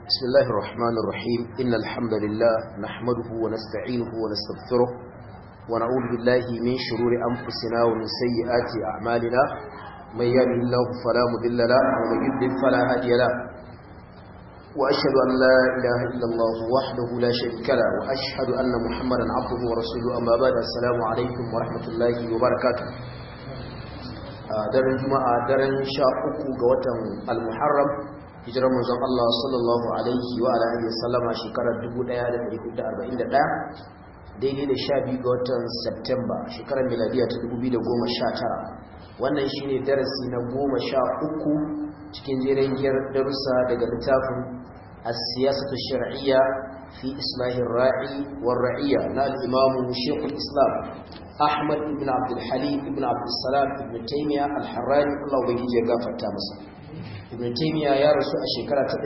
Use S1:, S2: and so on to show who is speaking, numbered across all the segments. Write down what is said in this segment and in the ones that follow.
S1: بسم الله الرحمن الرحيم إن الحمد لله نحمده ونستعينه ونستغفره ونعوذ بالله من شرور أنفسنا ومن سيئات أعمالنا من يهده الله فلا مضل له ومن يضلل فلا هادي له وأشهد أن لا إله إلا الله وحده لا شريك له وأشهد أن محمدا عبده ورسوله أما بعد السلام عليكم ورحمة الله وبركاته daren juma'a daren sha uku ga watan al-muharram hijirar manzon Allah sallallahu alaihi wa alihi wasallama shekarar 1441 daidai da sha biyu ga watan Septemba shekarar miladiya ta 2019 wannan shine darasi na goma sha uku cikin jerin darussa daga littafin as-siyasatu shar'iyya fi islahi ra'i war ra'iyya na al-imam Sheikh al-Islam Ahmad ibn Abdul Halim ibn Abdul Salam ibn Taymiyyah al-Harrani Allah ubangiji ya gafarta masa Ibn Taymiyyah ya rasu a shekara ta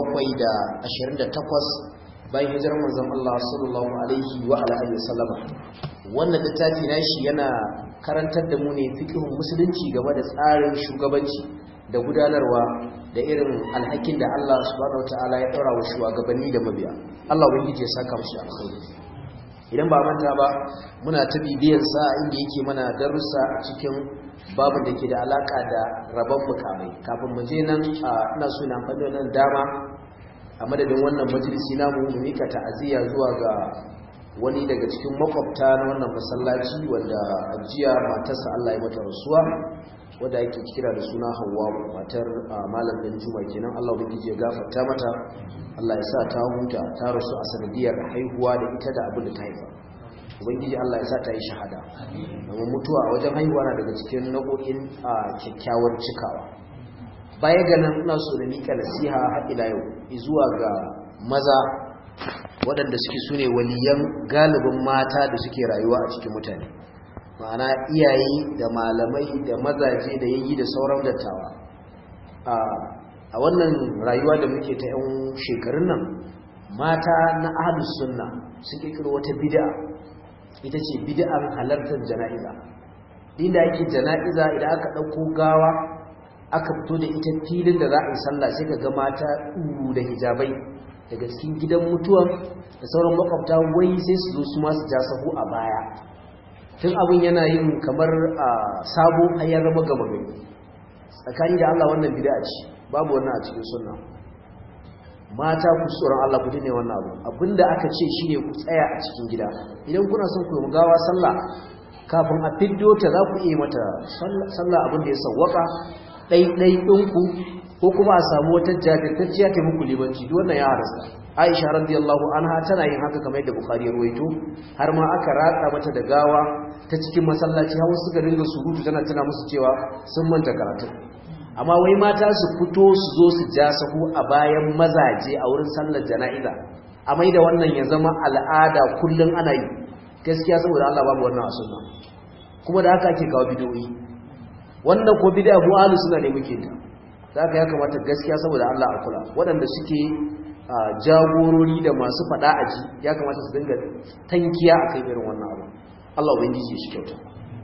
S1: 728 bayan hijirar manzon Allah sallallahu alaihi wa ala alihi wasallam wannan littafi nashi yana karantar da mu ne fiqhun musulunci game da tsarin shugabanci da gudanarwa da irin alhakin da Allah subhanahu wataala ya daura wa shugabanni da mabiya Allah ubangiji ya saka musu alkhairi idan ba manta ba muna ta bibiyan sa inda yake mana darussa a cikin babu da ke da alaka da rabon mukamai kafin mu je nan ina so na amfani nan dama a madadin wannan majalisi namu mu mika ta'aziyya zuwa ga wani daga cikin makwabta na wannan masallaci wanda ajiya matarsa Allah ya mata rasuwa wanda yake kira da suna Hawwa matar malam dan Juma kenan Allah ubangiji ya gafarta mata Allah ya sa ta huta ta rasu a sanadiyar haihuwa da ita da abin da ta haifa ubangiji Allah ya sa ta yi shahada amma mutuwa a wajen haihuwa na daga cikin nau'o'in kyakkyawar cikawa baya ga nan ina so da mika nasiha har ila yau zuwa ga maza waɗanda suke sune waliyan galibin mata da suke rayuwa a cikin mutane ma'ana iyaye da malamai da mazaje da yayi da sauran dattawa a wannan rayuwa da muke ta 'yan shekarun nan mata na ahlus sunna suke kiro wata bid'a ita ce bid'ar halartar jana'iza inda ake jana'iza idan aka ɗauko gawa aka fito da ita filin da za a yi sallah sai ka ga mata ɗuru da hijabai daga cikin gidan mutuwa da sauran makwabta wai sai su zo su masu ja sahu a baya tun abin yana yin kamar a sabo hayar rama gama gani tsakani da Allah wannan bid'a ce babu wannan a cikin sunna mata ku tsoron Allah ku dine wannan abu abinda aka ce shine ku tsaya a cikin gida idan kuna son ku gawa sallah kafin a fiddo ta za ku iya mata sallah abin da ya sawwaka ɗaiɗai ɗinku ko kuma a samu wata jajirtacciya ta muku libanci duk wannan ya harasta Aisha radiyallahu anha tana yin haka kamar yadda Bukhari ya ruwaito har ma aka ratsa mata da gawa ta cikin masallaci har suka dinga surutu tana tana musu cewa sun manta karatu amma wai mata su fito su zo su ja sahu a bayan mazaje a wurin sallar jana'iza a mai da wannan ya zama al'ada kullum ana yi gaskiya saboda Allah babu wannan a sunna kuma da haka ake kawo bidiyoyi wannan ko bid'a mu ahlus sunna ne muke ta zaka ya kamata gaskiya saboda Allah a kula waɗanda suke jagorori da masu fada aji ya kamata su dinga tankiya akan irin wannan abu Allah ubangiji shi kyauta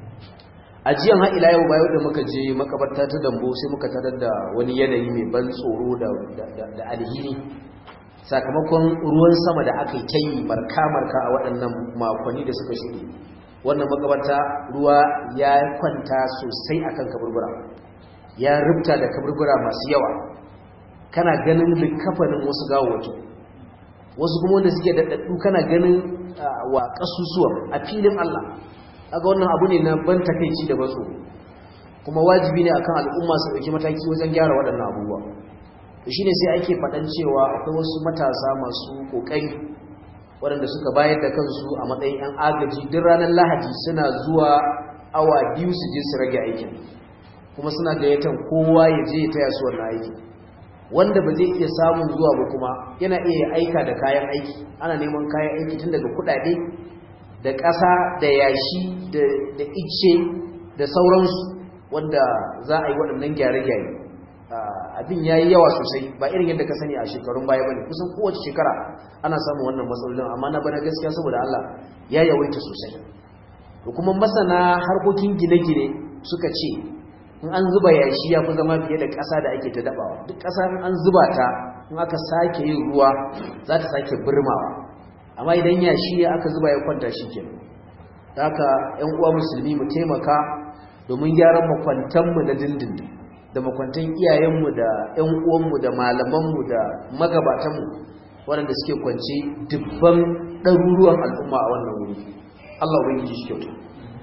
S1: ajiyan har ila yau bayan da muka je makabarta ta dambo sai muka tarar da wani yanayi mai ban tsoro da da alhini sakamakon ruwan sama da aka yi ta yi marka-marka a waɗannan makonni da suka shuɗe wannan makabarta ruwa ya kwanta sosai akan kaburbura ya rubta da kaburbura masu yawa kana ganin likafanin wasu gawawaki wasu kuma wanda suke daɗaɗɗu kana ganin wa ƙasusuwan a filin Allah aga wannan abu ne na ban takaici da batso kuma wajibi ne akan al'umma su ɗauki mataki wajen gyara waɗannan abubuwa shi ne sai ake faɗan cewa akwai wasu matasa masu ƙoƙari waɗanda suka bayar da kansu a matsayin 'yan agaji duk ranar lahadi suna zuwa awa biyu su je su rage aikin kuma suna gayyatan kowa ya je ya taya su wannan aiki wanda ba zai iya samun zuwa ba kuma yana iya aika da kayan aiki ana neman kayan aiki tun daga kuɗaɗe da ƙasa da yashi da ice da sauransu wanda za a yi waɗannan gyare-gyare abin ya yi yawa sosai ba irin yadda ka sani a shekarun baya bane kusan kowace shekara ana samun wannan matsalolin amma na bana gaskiya saboda Allah ya yawaita sosai to kuma masana harkokin gine-gine suka ce in an zuba yashi ya fi zama fiye da ƙasa da ake ta dabawa duk ƙasa an zuba ta in aka sake yin ruwa za ta sake birmawa amma idan yashi ne aka zuba ya kwanta shi ke haka ‘yan uwa musulmi mu taimaka domin gyaran makwantanmu na dindindin da makwantan iyayenmu da ‘yan uwanmu da malamanmu da magabatanmu waɗanda suke kwance dubban ɗaruruwan al'umma a wannan wuri Allah wani ji shi kyautu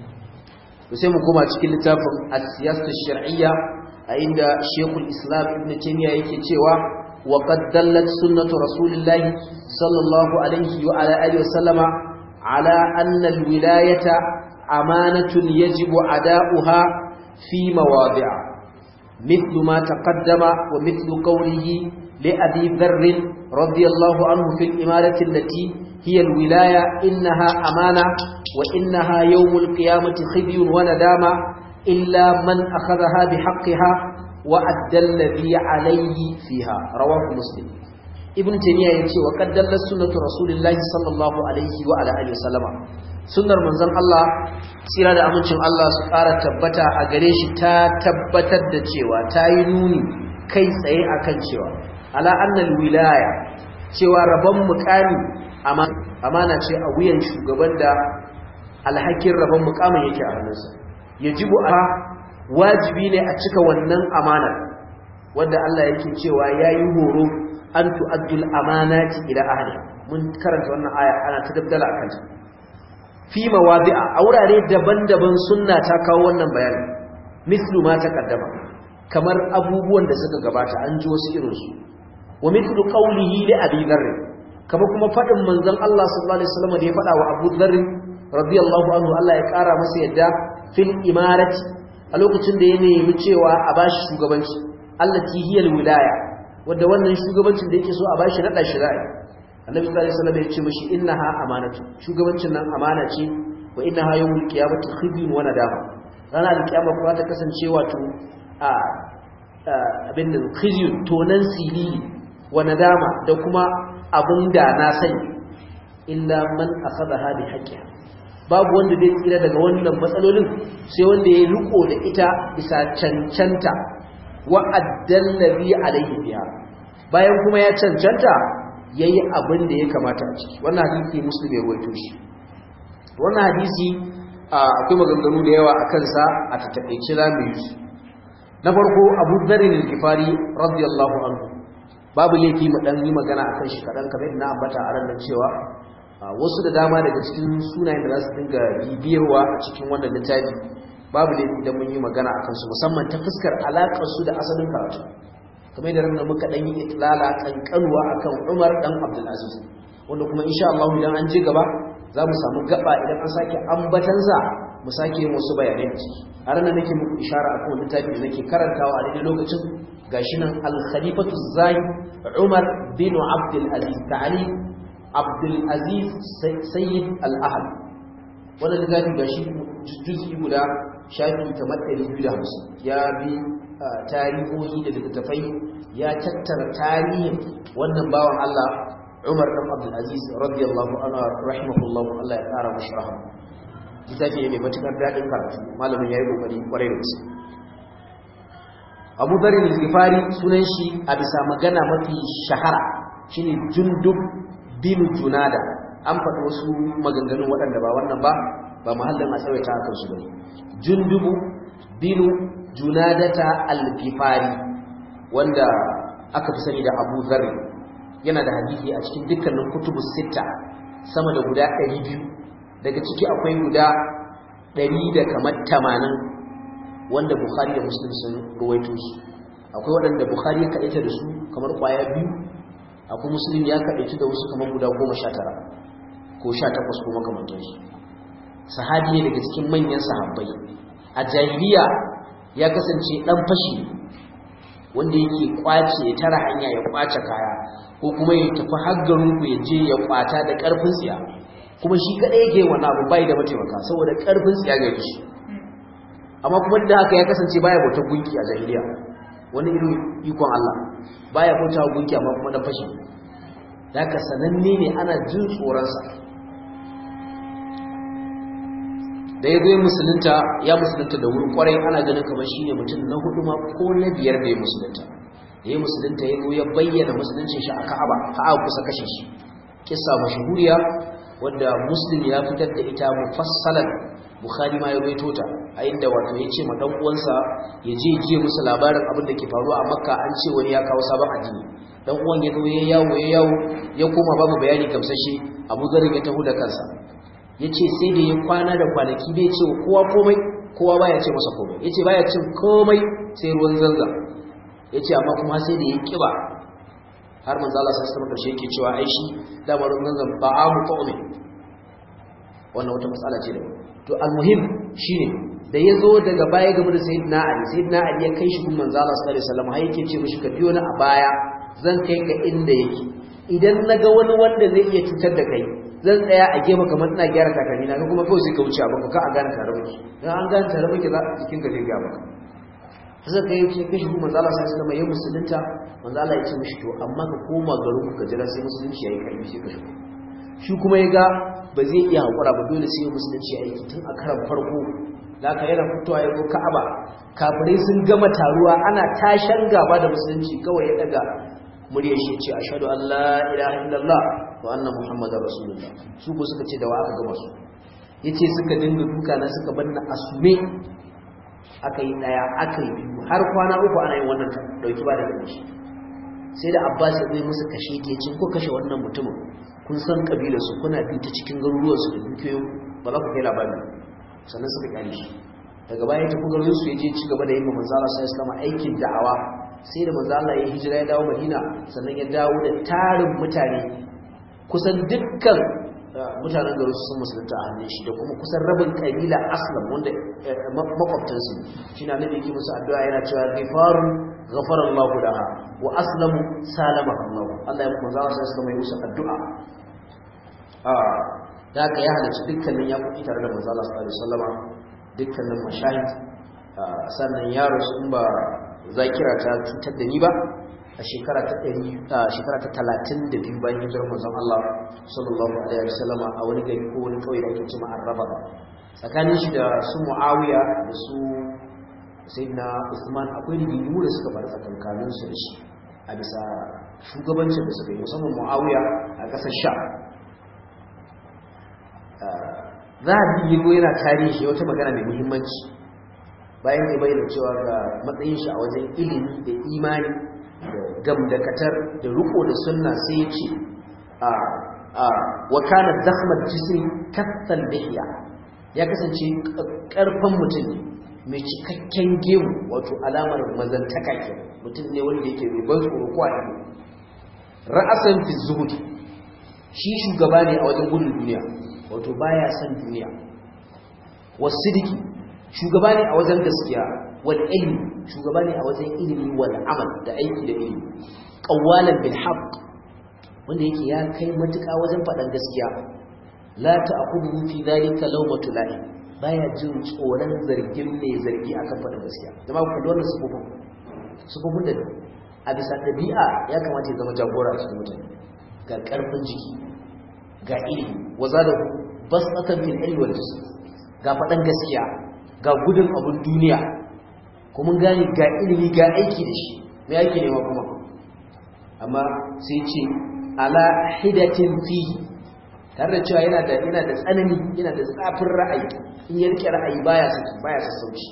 S1: to sai mu koma cikin littafin as-siyasatu shar'iyya a inda Sheikhul Islam Ibn Taymiyyah yake cewa wa qad dallat sunnatu Rasulillah sallallahu alaihi wa ala alihi wasallama ala anna al-wilayata amanatun yajibu ada'uha fi mawadi'a mithlu ma taqaddama wa mithlu qawlihi li Abi Dharr radiyallahu anhu fil imarati allati hiya al-wilaya innaha amana wa innaha yawm al-qiyamati khizyun wa nadama إلا من أخذها بحقها وأدى الذي عليه فيها رواه مسلم ابن تيمية يقول وقد دل سنة رسول الله صلى الله عليه وعلى آله وسلم sunnar manzon Allah tsira da amincin Allah su ƙara tabbata a gare shi ta tabbatar da cewa ta yi nuni kai tsaye akan cewa ala annal wilaya cewa rabon mukami amana ce a wuyan shugaban da alhakin rabon mukamin yake a hannunsa yajibu a wajibi ne a cika wannan amanar wanda Allah yake cewa yayi horo an tu'addul amanati ila ahli mun karanta wannan aya ana ta dabdala akan ta fi mawadi'a a wurare daban-daban sunna ta kawo wannan bayani mislu ma taqaddama kamar abubuwan da suka gabata an ji wasu irin su wa mithlu qawlihi li abi dharr kama kuma fadin manzon Allah sallallahu alaihi wasallam da ya fada wa Abu Dharr radiyallahu anhu Allah ya kara masa yadda fil imarati a lokacin da ya nemi cewa a bashi shugabanci allati hiyal wilaya wanda wannan shugabancin da yake so a bashi nada shi ra'ayi annabi sallallahu alaihi wasallam ya ce mishi innaha amanatu shugabancin nan amana ce wa innaha yawmul qiyamati khizyun wa nadama ranar alkiyama kuma ta kasance wato a abin da khizyun tonan silili wa nadama da kuma abin da na sani illa man akhadha bi haqqiha babu wanda zai tsira daga wannan matsalolin sai wanda ya riko da ita bisa cancanta wa addallabi alaihi biha bayan kuma ya cancanta yayi abin da ya kamata a ciki wannan hadisi muslim ya ruwaito shi wannan hadisi akwai maganganu da yawa akan sa a tatakaice zamu yi su na farko Abu Dharr al-Ghifari radiyallahu anhu babu laifi mu dan yi magana akan shi kadan kamar ina ambata a ran cewa wasu da dama daga cikin sunayen da za su dinga bibiyarwa a cikin wannan littafi babu laifi idan mun yi magana akan su musamman ta fuskar alakar su da asalin karatu kamar da ranar muka dan yi itlala kankanuwa akan Umar dan Abdul Aziz wanda kuma insha Allah idan an je gaba za mu samu gaba idan an sake ambatansa mu sake yin wasu bayanai a ciki a ranar nake muku ishara akan wannan littafi da nake karantawa a daidai lokacin gashi nan al-khalifatu zahid Umar bin Abdul Aziz ta'ali Abdulaziz Sayyid Al-Ahad wannan littafi ga shi juz'i guda shafi kamar 250 ya bi tarihohi da littattafai ya tattara tarihin wannan bawan Allah Umar dan Abdul Aziz radiyallahu anhu rahimahullahu Allah ya kara mashi rahama littafi ne mai matukar dadin karatu malamin yayi kokari kwarai da gaske Abu Dharr al-Ghifari sunan shi a bisa magana mafi shahara shine Jundub bin Junada an faɗi wasu maganganu waɗanda ba wannan ba ba mahallin a tsawaita akan su bane Jundubu bin Junadata al-Ghifari wanda aka fi sani da Abu Dharr yana da hadisi a cikin dukkanin kutubus sita sama da guda 200 daga ciki akwai guda 100 da kamar 80 wanda Bukhari da Muslim sun ruwaito su akwai waɗanda Bukhari ya kaɗaita da su kamar ƙwaya biyu akwai Muslim ya kaɗaita da wasu kamar guda 19 ko 18 ko makamantansu sahabi ne daga cikin manyan sahabbai a jahiliya ya kasance dan fashi wanda yake kwace ya tara hanya ya kwace kaya ko kuma ya tafi haggarin ku ya je ya kwata da karfin tsiya kuma shi kadai yake wannan abu bai da mataimaka saboda karfin tsiya ga shi amma kuma da haka ya kasance baya bautar gunki a jahiliya wani irin ikon Allah baya bauta gunki amma kuma dan fashi da haka sananne ne ana jin tsoronsa da ya zo musulunta ya musulunta da wuri kwarai ana ganin kamar shine mutum na hudu ma ko na biyar da ya musulunta da ya musulunta ya zo ya bayyana musuluncin shi a Ka'aba Ka'aba kusa kashe shi kissa mashhuriya wadda Muslim ya fitar da ita mufassalan Bukhari ma ya baito ta a inda wato ya ce ma dan uwansa ya je je musu labarin abin da ke faruwa a Makka an ce wani ya kawo sabon addini dan uwan ya zo ya yawo ya yawo ya koma babu bayani gamsashe Abu Dharr ya taho da kansa yace sai da ya kwana da kwanaki bai ce kowa komai kowa baya ce masa komai yace baya cin komai sai ruwan zanza yace amma kuma sai da ya kiba har manzo Allah sallallahu alaihi wasallam yake cewa ai shi da ruwan zanzan ba'amu qawmi wannan wata matsala ce da to almuhim shine da ya zo daga baya game da sayyidina Ali sayyidina Ali ya kai shi gun manzo Allah sallallahu alaihi wasallam har yake ce mishi ka biyo ni a baya zan kai ka inda yake idan naga wani wanda zai iya cutar da kai zan tsaya a gefe kamar ina gyara takalmi na kuma kawai sai ka wuce abin ka a gane tare miki dan an gane tare miki za jikin ka zai ga maka sai kai ce kai shi manzo Allah sallallahu alaihi wasallam ya musulunta manzo Allah ya ce mishi to amma ka koma garin ku ka jira sai musulunci yayi kai sai ka shigo shi kuma ya ga ba zai iya hakura ba dole sai musulunci ya aiki tun a karan farko da ka yana fitowa ya zo Ka'aba kafirai sun gama taruwa ana tashan gaba da musulunci kawai ya daga murya shi ce ashhadu an la ilaha illallah wa anna muhammadar rasulullah su ko suka ce da wa aka gama su yace suka dinga duka na suka banna asume aka yi daya aka yi biyu har kwana uku ana yin wannan dauki ba da shi sai da abbas ya zai musu kashe ke cin ko kashe wannan mutumin kun san kabilar su kuna bi ta cikin garuruwan su da dukiyoyin ba za ku kai labari sannan suka kare shi daga baya ya tafi garin su ya je ci gaba da yin manzo Allah sai Islam aikin da'awa sai da manzo Allah ya hijira ya dawo Madina sannan ya dawo da tarin mutane kusan dukkan mutanen garin su sun musulunta a hannun shi da kuma kusan rabin kabila aslam wanda makwabtansu shi na nabi yake musu addu'a yana cewa ghifaru ghafara Allah laha wa aslamu salama Allah Allah ya kuma zawa sai mai musu addu'a a da ka ya halarci dukkanin ya kuɗi tare da manzo Allah sallallahu alaihi wasallama dukkanin mashahid sannan yaro sun ba zakira ta cutar da ni ba a shekara ta ɗari a shekara ta talatin da biyu bayan hijirar manzon Allah sallallahu alaihi wasallama a wani gari ko wani kauye da ake cewa Arraba tsakanin shi da su Muawiya da su Sayyidina Usman akwai rigingimu da suka faru tsakankanin su da shi a bisa shugabancin da suka yi musamman Muawiya a ƙasar Sha za a bi yago yana tarihi wata magana mai muhimmanci bayan ya bayyana cewa ga matsayin shi a wajen ilimi da imani gamdakatar da riko da sunna sai ya ce a a wa kana zakhmat jismi kathal bihiya ya kasance karfan mutum ne mai cikakken gemu wato alamar mazantaka ke mutum ne wanda yake mai ban tsoro ko a ra'asan fi zuhud shi shugaba ne a wajen gudun duniya wato baya son duniya wasidiki shugaba ne a wajen gaskiya wal ilmi shugaba ne a wajen ilimi wal amal da aiki da ilimi qawwalan bil haqq wanda yake ya kai matuƙa wajen faɗan gaskiya la ta'khudhu fi dhalika lawmatu la'i baya jin tsoron zargin mai zargi akan faɗan gaskiya jama'a ku da wannan sufufin sufufin da a bisa ɗabi'a ya kamata ya zama jagora a cikin mutane ga ƙarfin jiki ga ilimi waza da basatan fil ilmi wal jism ga faɗan gaskiya ga gudun abun duniya kuma gani ga ilimi ga aiki da shi me yake nema kuma amma sai ce ala hidatin fihi tare da cewa yana da yana da tsanani yana da tsafin ra'ayi in ya rike ra'ayi baya saki baya sassauci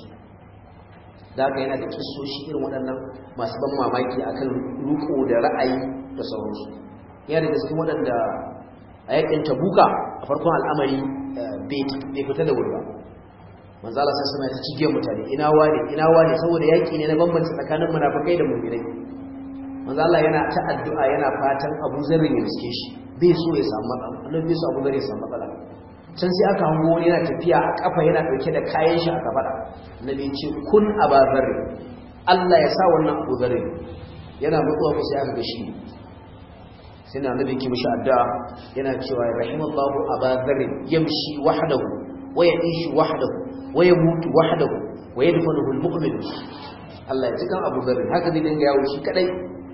S1: da haka yana da kissoshi irin waɗannan masu ban mamaki akan ruko da ra'ayi da sauransu yana da gaske waɗanda a yakin tabuka a farkon al'amari bai fita da wuri ba manzo Allah sai sama ta cige mutane ina wane ina wane saboda yaki ne na bambanci tsakanin munafikai da mu'minai manzo Allah yana ta addu'a yana fatan Abu Zarr ya riske shi bai so ya samu matsala annabi bai so Abu Zarr ya samu matsala can sai aka hango wani yana tafiya a kafa yana dauke da kayan shi a kafada annabi ya ce kun Abu Zarr Allah ya sa wannan Abu Zarr yana mutuwa ko sai aka ga shi sai na annabi ki mishi addu'a yana cewa rahimallahu Abu Zarr yamshi wahdahu wa ya'ishu wahdahu wa yamutu wahdahu wa yadfanuhu al-mu'min Allah ya cikan Abu Dharr haka zai dinga yawo shi kadai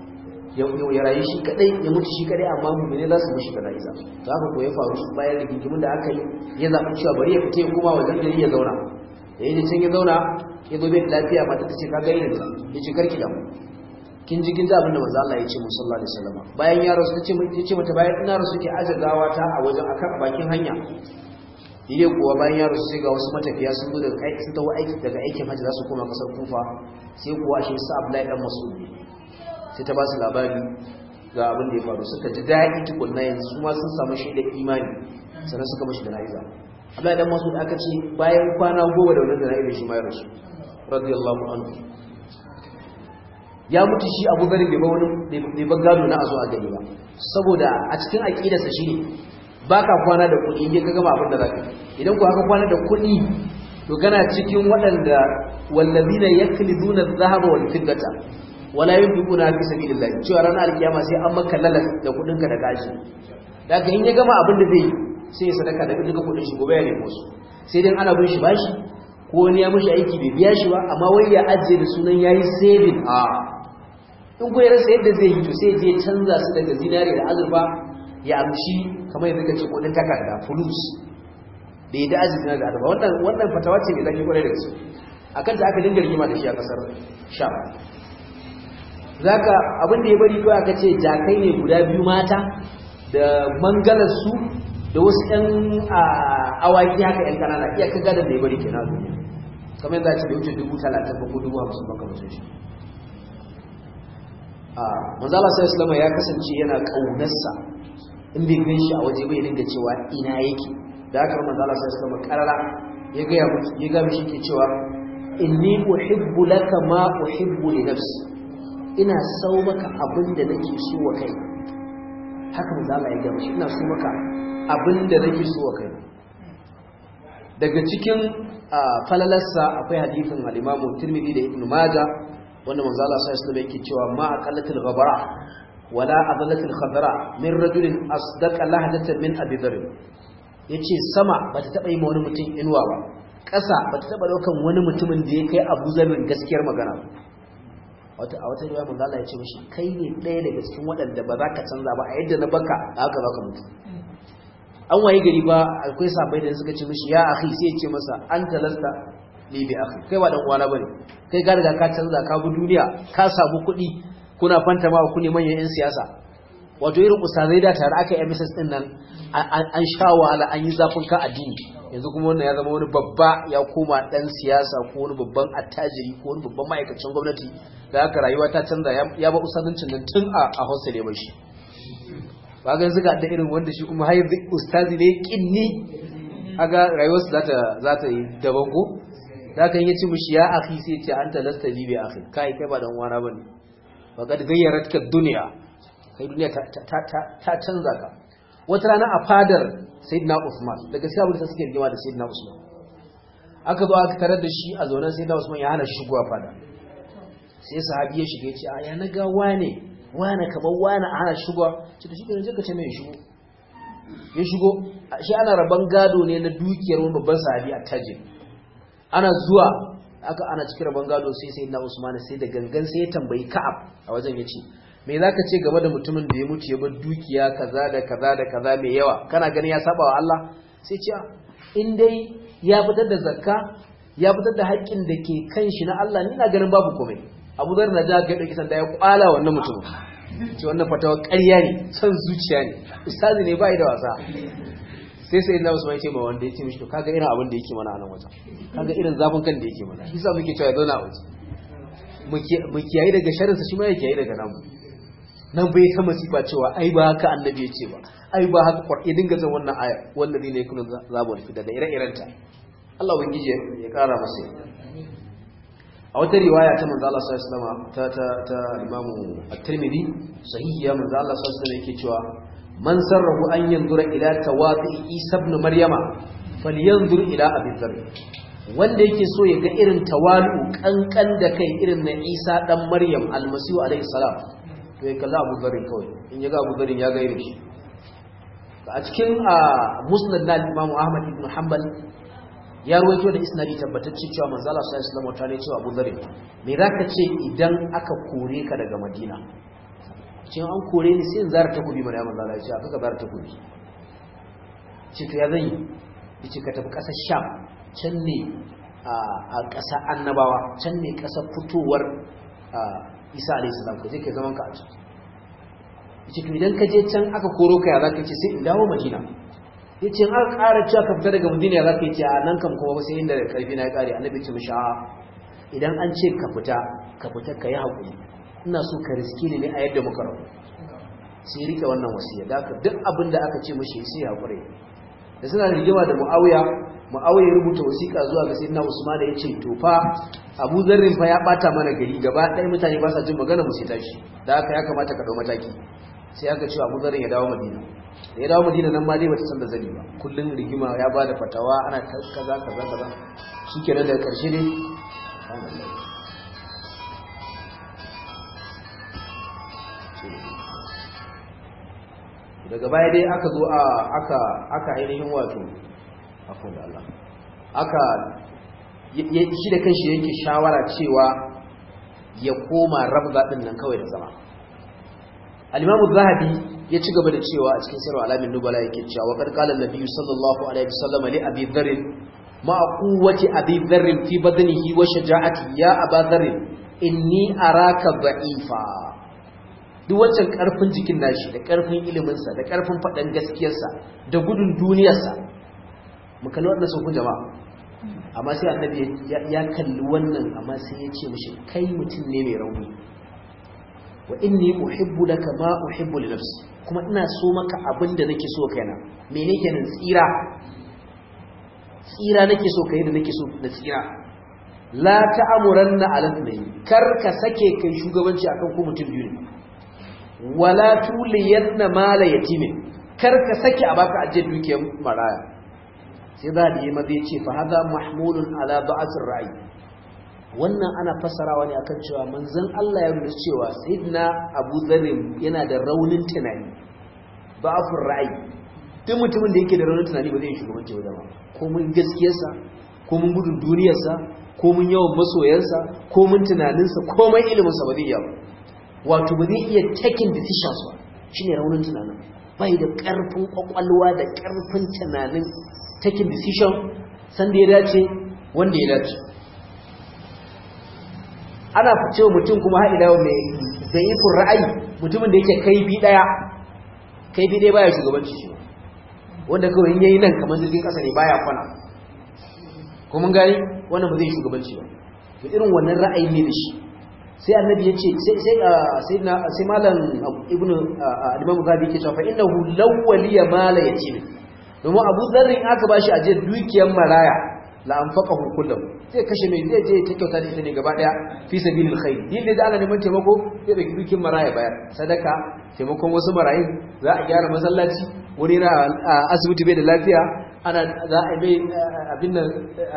S1: ya rayu shi kadai ya mutu shi kadai amma mu'mini za su mushi jana'iza to haka ko ya faru shi bayan da gingimin da aka yi ya zaɓi cewa bari ya fita ya koma wajen gari ya zauna da yayin can ya zauna ya zo bai lafiya mata ta ce ka gani da ya ce karki da kin ji kin ji abin da manzo Allah ya ce mu sallallahu alaihi wasallam bayan ya rasu tace ya ce mata bayan ina rasu ke aje gawa ta a wajen akan bakin hanya ile kuwa bayan ya rasu sai ga wasu matafiya sun zo daga sun tawo aiki daga aikin hajji za su koma kasar Kufa sai kuwa shi sa Abdullahi dan Mas'ud sai ta ba su labari ga abin da ya faru suka ji daɗi tukunna yanzu su ma sun samu shi da imani sannan suka mashi jana'iza Abdullahi dan Mas'ud aka ce bayan kwana goma da wannan jana'iza shi ma ya rasu radiyallahu anhu ya mutu shi Abu Bakar bai ba wani bai ba gado na azo a gani ba saboda a cikin aqidarsa shine baka kwana da kuɗi in ka gama abin da zaka idan ku haka kwana da kuɗi to kana cikin waɗanda wallazina yakliduna adh-dhahaba wal fiddata wala yunfiquna fi sabilillah cewa ranar alkiyama sai an maka lalas da kuɗin ka da gashi daga in ya gama abin da zai sai ya sadaka da duka kuɗin shi gobe ya nemo su sai dai ana bin shi bashi ko wani ya mishi aiki bai biya shi ba amma wai ya ajiye da sunan yayi saving a in ko ya rasa yadda zai yi to sai je canza su daga zinare da azurfa ya amshi kamar yadda kace kudin takarda fulus da ya da azurfa da azurfa wannan wannan fatawa ce mai zaki kwarai da gaske akan ta aka dinga rigima da shi a kasar sham zaka abin da ya bari kawai aka ce jakai ne guda biyu mata da mangalar su da wasu ƴan awaki haka ƴan kanana iya kaga da ya bari kenan duniya kamar yadda ce da wuce dubu talatin ba ko dubu hamsin ba kamar shi manzala sai islama ya kasance yana kaunarsa in bai gan shi a waje bai dinga cewa ina yake da haka manzala sai islama karara ya ga ya mutu ya ga mishi ke cewa inni uhibbu laka ma uhibbu li nafsi ina sau maka abin da nake so wa kai haka manzala ya ga mishi ina so maka abin da nake so wa kai daga cikin falalarsa akwai hadisin al-Imam Tirmidhi da Ibn Majah wanda manzo Allah sallallahu alaihi wasallam yake cewa ma aqallatil ghabara wala adallatil khadra min rajulin asdaqa lahdatan min abi dharr yace sama bata taba yi ma wani mutum inuwa ba ƙasa bata taba daukan wani mutumin da ya kai Abu Dharr gaskiyar magana wata a wata riwaya manzo Allah ya ce mishi kai ne ɗaya daga cikin waɗanda ba za ka canza ba a yadda na baka haka za ka mutu an waye gari ba akwai sabai da suka ce mishi ya akhi sai ya ce masa anta lasta li bi akhi kai ba dan uwana bane kai ka riga ka canza ka bi duniya ka samu kuɗi kuna fanta ma ku ne manyan yan siyasa wato irin ustazai da tare aka yi MSS din nan an sha wahala an yi zafin ka addini yanzu kuma wannan ya zama wani babba ya koma dan siyasa ko wani babban attajiri ko wani babban ma'aikacin gwamnati da haka rayuwa ta canza ya ba ustazancin nan tun a a hostel ya bar shi ba ga zuga da irin wanda shi kuma hayar ustazi ne kinni aga rayuwarsa za ta za ta yi daban ko da kan yace mushi ya akhi sai ce anta lasta li bi akhi kai kai ba dan wana bane faqad gayyaratka dunya kai duniya ta ta ta canza ka wata rana a fadar sayyidina Usman daga sai abin da suke rigima da sayyidina Usman aka zo aka tarar da shi a zaunan sayyidina Usman ya hana shi shigowa fada sai sahabi ya shiga ya ce a ya na ga wane wane kamar wane a hana shigowa ce to shi ke ka ce mai shigo ya shigo shi ana rabon gado ne na dukiyar wani babban sahabi a tajir ana zuwa aka ana cikin rabon gado sai sai na Usman sai da gangan sai ya tambayi Ka'ab a wajen yace me zaka ce game da mutumin da ya mutu ya bar dukiya kaza da kaza da kaza mai yawa kana ganin ya saba wa Allah sai ce in dai ya fitar da zakka ya fitar da haƙƙin da ke kan shi na Allah ni na ganin babu komai Abu Dharr na ja ga dauki sanda ya kwala wannan mutum ce wannan fatawa ƙarya ne son zuciya ne ustazi ne bai da wasa sai sai na Usman ce ma wanda yake mishi to kaga irin abin da yake mana a nan wajen kaga irin zafin kan da yake mana shi yasa muke cewa ya zauna a waje mu kiyaye daga sharrin sa shi ma ya kiyaye daga namu nan bai ta masifa cewa ai ba haka annabi ya ce ba ai ba haka qur'ani dinga zan wannan aya wallazi ne yakunu zabun fi daga ire-iren ta Allah ubangiji ya kara masa a wata riwaya ta manzo Allah sallallahu alaihi wasallam ta ta ta Imam At-Tirmidhi sahihiya manzo Allah sallallahu alaihi wasallam yake cewa man sarrahu an yanzura ila tawadi Isa ibn Maryama falyanzur ila Abi Dharr wanda yake so ya ga irin tawalu kankan da kai irin na Isa dan Maryam almasihu alaihi salam to ya kalla Abu Dharr kawai in ya ga Abu Dharr ya ga irin shi a cikin musnad na Imam Ahmad ibn Hanbal ya ruwaito da isnadi tabbatacce cewa manzo Allah sallallahu alaihi wasallam ta ne cewa Abu Dharr me zaka ce idan aka kore ka daga Madina cin an kore ni sai in zara takobi mana ya manzo Allah ya ce aka ka zara takobi ce to ya zan yi yace ka tafi kasar Sham can ne a ƙasa annabawa can ne ƙasa fitowar isa alayhi salam ka je kai zaman ka a can yace to idan ka je can aka koro ka ya zaka ce sai in dawo madina yace in aka ƙara cewa ka fita daga madina ya zaka ce a nan kam kuma sai inda da karfi na ya kare annabi ce mishi a idan an ce ka fita ka fita ka yi haƙuri ina so ka riski ne a yadda muka rabu sai rike wannan wasiya da duk abin da aka ce mishi sai ya haƙuri da suna rigima da mu'awiya mu'awiya ya rubuta wasiƙa zuwa ga sayyidina usman da yace to fa abu zarrin fa ya bata mana gari gaba ɗaya mutane ba sa jin magana mu sai tashi da haka ya kamata ka dau mataki sai aka ce abu zarrin ya dawo madina da ya dawo madina nan ma dai bata san da zani ba kullun rigima ya bada fatawa ana kaza kaza kaza shikenan daga karshe ne daga baya dai aka zo a aka aka ainihin wato afon da Allah aka shi da kanshi yake shawara cewa ya koma rabza din nan kawai da zama al-Imam zahabi ya ci gaba da cewa a cikin sirru alamin nubala yake cewa wa qad qala an-nabiy sallallahu alaihi wasallam li abi dharr ma quwwati abi dharr fi badnihi wa shaja'ati ya aba dharr inni araka da'ifa duk wancan karfin jikin nashi da karfin iliminsa da karfin faɗan gaskiyarsa da gudun duniyarsa mu kalli wannan sun jama'a amma sai annabi ya kalli wannan amma sai ya ce mishi kai mutum ne mai rauni wa inni uhibbu laka ma uhibbu li nafsi kuma ina so maka abin da nake so kaina me nake nan tsira tsira nake so kai da nake so na tsira la ta'amuranna ala kar ka sake kai shugabanci akan ku mutum biyu ne wala tuliyanna mala yatimin kar ka saki a baka aje dukiyar maraya sai za da yi mazai ce fa hada mahmulun ala ba'atir ra'i wannan ana fassarawa ne akan cewa manzon Allah ya rubuta cewa sayyidina Abu Dharr yana da raunin tunani ba'afur ra'i duk mutumin da yake da raunin tunani ba zai yi shugabanci ba jama'a ko mun gaskiyarsa ko mun gudun duniyarsa ko mun yawan masoyansa ko mun tunaninsa komai iliminsa ba zai yi ba wato ba zai iya taking decisions ba shine raunin tunanin bai da karfin kwakwalwa da karfin tunanin taking decision san da ya dace wanda ya dace ana cewa mutum kuma har ila mai zaifin ra'ayi mutumin da yake kai bi daya kai bi daya baya shugabanci shi wanda kawai in yayi nan kamar jirgin kasa ne baya kwana ko mun gani wannan ba zai shugabanci ba to irin wannan ra'ayi ne da shi sai annabi ya ce sai sai malam ibn al-imam zabi ke cewa fa innahu lawwaliya mala yatim domin abu zarrin aka bashi aje dukiyar maraya la anfaqahu kullu zai kashe mai zai je ta kyauta da ita ne gaba daya fi sabilil khair din da ana neman taimako zai dauki dukiyar maraya bayar sadaka taimakon wasu marayin za a gyara masallaci wani na asibiti bai da lafiya ana za a mai abin nan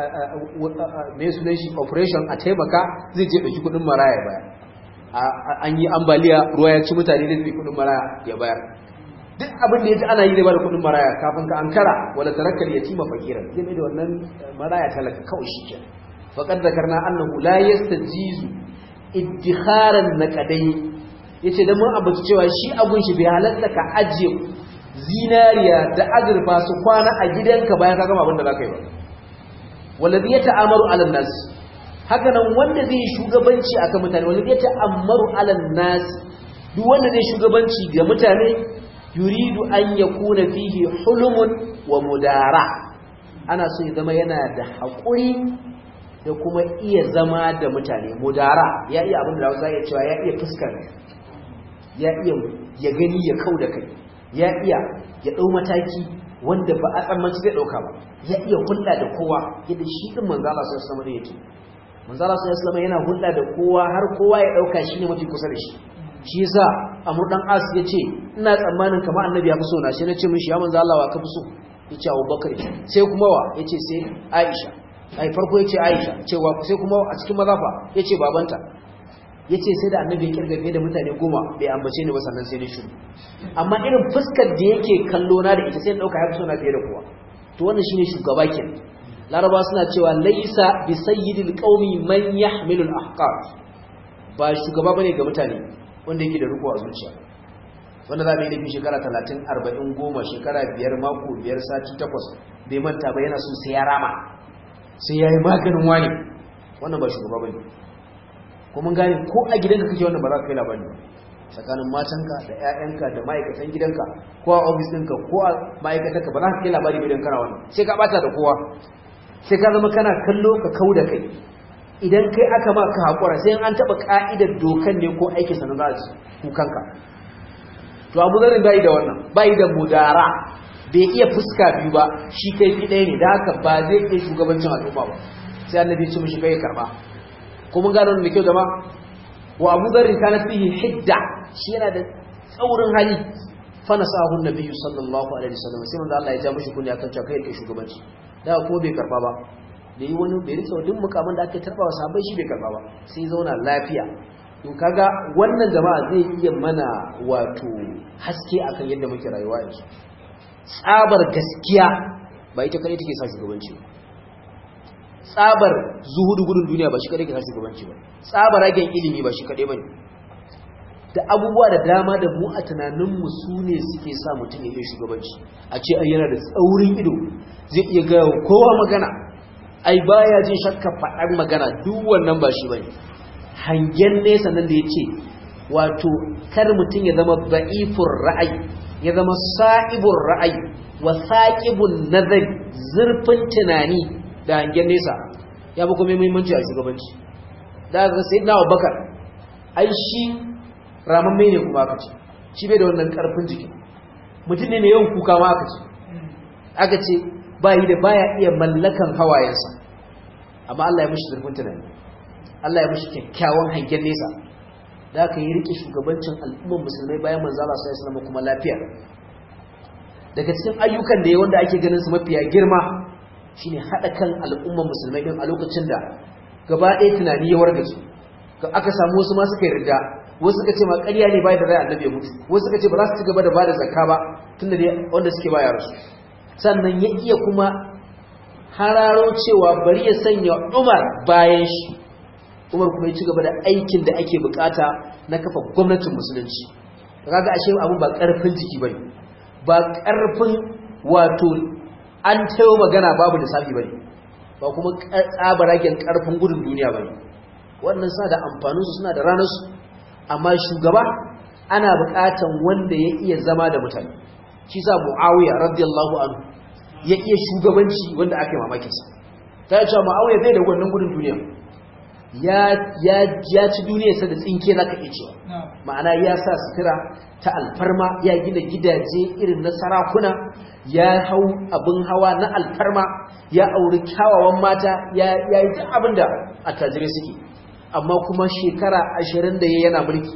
S1: mai sunan shi operation a taimaka zai je ɗauki kudin maraya baya an yi ambaliya ruwa ya ci mutane da zai kudin maraya ya bayar duk abin da ya ji ana yi da bada kudin maraya kafin ka ankara wala tarakkal yatima fakiran zai mai da wannan maraya talaka kawai shi kenan faqad zakarna annahu la yastajizu iddikharan naqadai yace dan mun abuci cewa shi abun shi bai halatta ka ajiye zinariya da azurfa su kwana a gidanka bayan ka gama abin da zaka yi ba wallazi ya ta'amaru ala nas haka nan wanda zai shugabanci akan mutane wallazi ya ta'amaru ala nas duk wanda zai shugabanci ga mutane yuridu an yakuna fihi hulumun wa mudara ana so ya zama yana da haƙuri da kuma iya zama da mutane mudara ya iya abin da Hausa ya cewa ya iya fuskar ya iya ya gani ya kau da kai ya iya ya ɗau mataki wanda ba a tsammanci zai ɗauka ba ya iya hulɗa da kowa yadda shi ɗin manzala sai islamu da yake manzala sai islamu yana hulɗa da kowa har kowa ya ɗauka shi ne mafi kusa da shi shi yasa amur dan as ya ce ina tsammanin kamar annabi ya fi so na shi na ce mishi ya manzo Allah wa ka fi so ya ce abubakar sai kuma wa ya ce sai aisha ai farko ya ce aisha cewa sai kuma a cikin mazafa ya ce babanta ya ce sai da annabi ya kirgafe da mutane goma bai ambace ni ba sannan sai ni shuru amma irin fuskar da yake kallo na da ita sai na dauka ya fi sona fiye da kowa to wannan shine shugaba ke laraba suna cewa laisa bi sayyidil qaumi man yahmilu al ahqaf ba shugaba bane ga mutane wanda yake da riko a zuciya wanda za mu yi laifin shekara talatin arba'in goma shekara biyar mako biyar sati takwas bai manta ba yana so sai ya rama sai ya yi maganin wani wannan ba shugaba bane ko ko mun gane ko a gidanka kake wannan ba za ka kai labari ba tsakanin matanka da ƴaƴanka da ma'aikatan gidanka ko a ofis ɗinka ko a ma'aikatanka ba za ka kai labari idan kana wannan sai ka bata da kowa sai ka zama kana kallo ka kau da kai idan kai aka ma ka haƙura sai an taɓa ƙa'idar dokan ne ko aikin sa na za su kukanka to abu zarin bai da wannan bai da mudara bai iya fuska biyu ba shi kai fi ɗaya ne da haka ba zai iya shugabancin al'umma ba sai annabi ya ce mishi kai karba ko mun gano da kyau jama wa abu zarin kana fihi hidda shi yana da tsaurin hali fa nasahu nabiyyu sallallahu alaihi wasallam sai manzo Allah ya ja mishi kunya kan cewa kai kai shugabanci da kuma bai karba ba da yi wani bai rike duk mukamin da aka tarba wa sahabbai shi bai karba ba sai zauna lafiya to kaga wannan jama'a zai iya mana wato haske akan yadda muke rayuwa yanzu tsabar gaskiya ba ita kadai take sa shugabanci ba tsabar zuhudu gudun duniya ba shi kadai ke sa shugabanci ba tsabar ragen ilimi ba shi kadai bane da abubuwa da dama da mu a tunaninmu su ne suke sa mutum ya iya shugabanci a ce ai yana da tsaurin ido zai iya ga kowa magana ai baya jin shakka faɗar magana duk wannan ba shi bane hangen nesa nan da ya ce wato kar mutum ya zama ba'ifur ra'ayi ya zama sa'ibur ra'ayi wa saqibun nazari zurfin tunani da hangen nesa ya bi kuma muhimmanci a shugabanci da ga sayyidina Abubakar ai shi ramamme ne kuma aka ce shi bai da wannan karfin jiki mutum ne mai yawan kuka ma aka ce aka ce bayi da baya iya mallakan hawayensa amma Allah ya mishi zurfin tunani Allah ya mishi kyakkyawan hangen nesa da aka yi rike shugabancin al'ummar musulmai bayan manzo Allah sallallahu alaihi wasallam kuma lafiya daga cikin ayyukan da ya wanda ake ganin su mafiya girma shine hada kan al'ummar musulmai din a lokacin da gaba ɗaya tunani ya wargaje aka samu wasu ma suka yarda wasu suka ce ma ƙarya ne bai da rai annabi ya mutu wasu suka ce ba za su ci gaba da bada zakka ba tunda dai wanda suke ba yaro sannan ya iya kuma hararo cewa bari ya sanya Umar bayan shi Umar kuma ya ci gaba da aikin da ake bukata na kafa gwamnatin musulunci kaga ashe abun ba karfin jiki bane ba karfin wato an tayo magana babu lissafi bane ba kuma tsabaragen karfin gudun duniya bane wannan suna da amfanin su suna da ranar su amma shugaba ana bukatan wanda ya iya zama da mutane shi sa Muawiya radiyallahu anhu ya iya shugabanci wanda aka yi mamakin sa ta yi cewa Muawiya bai da wannan gudun duniya ya ci duniyarsa da tsinke za ka iya cewa ma'ana ya sa sutura ta alfarma ya gina gidaje irin na sarakuna ya hau abin hawa na alfarma ya auri kyawawan mata ya yi ta abin da attajirai suke amma kuma shekara ashirin da ya yana mulki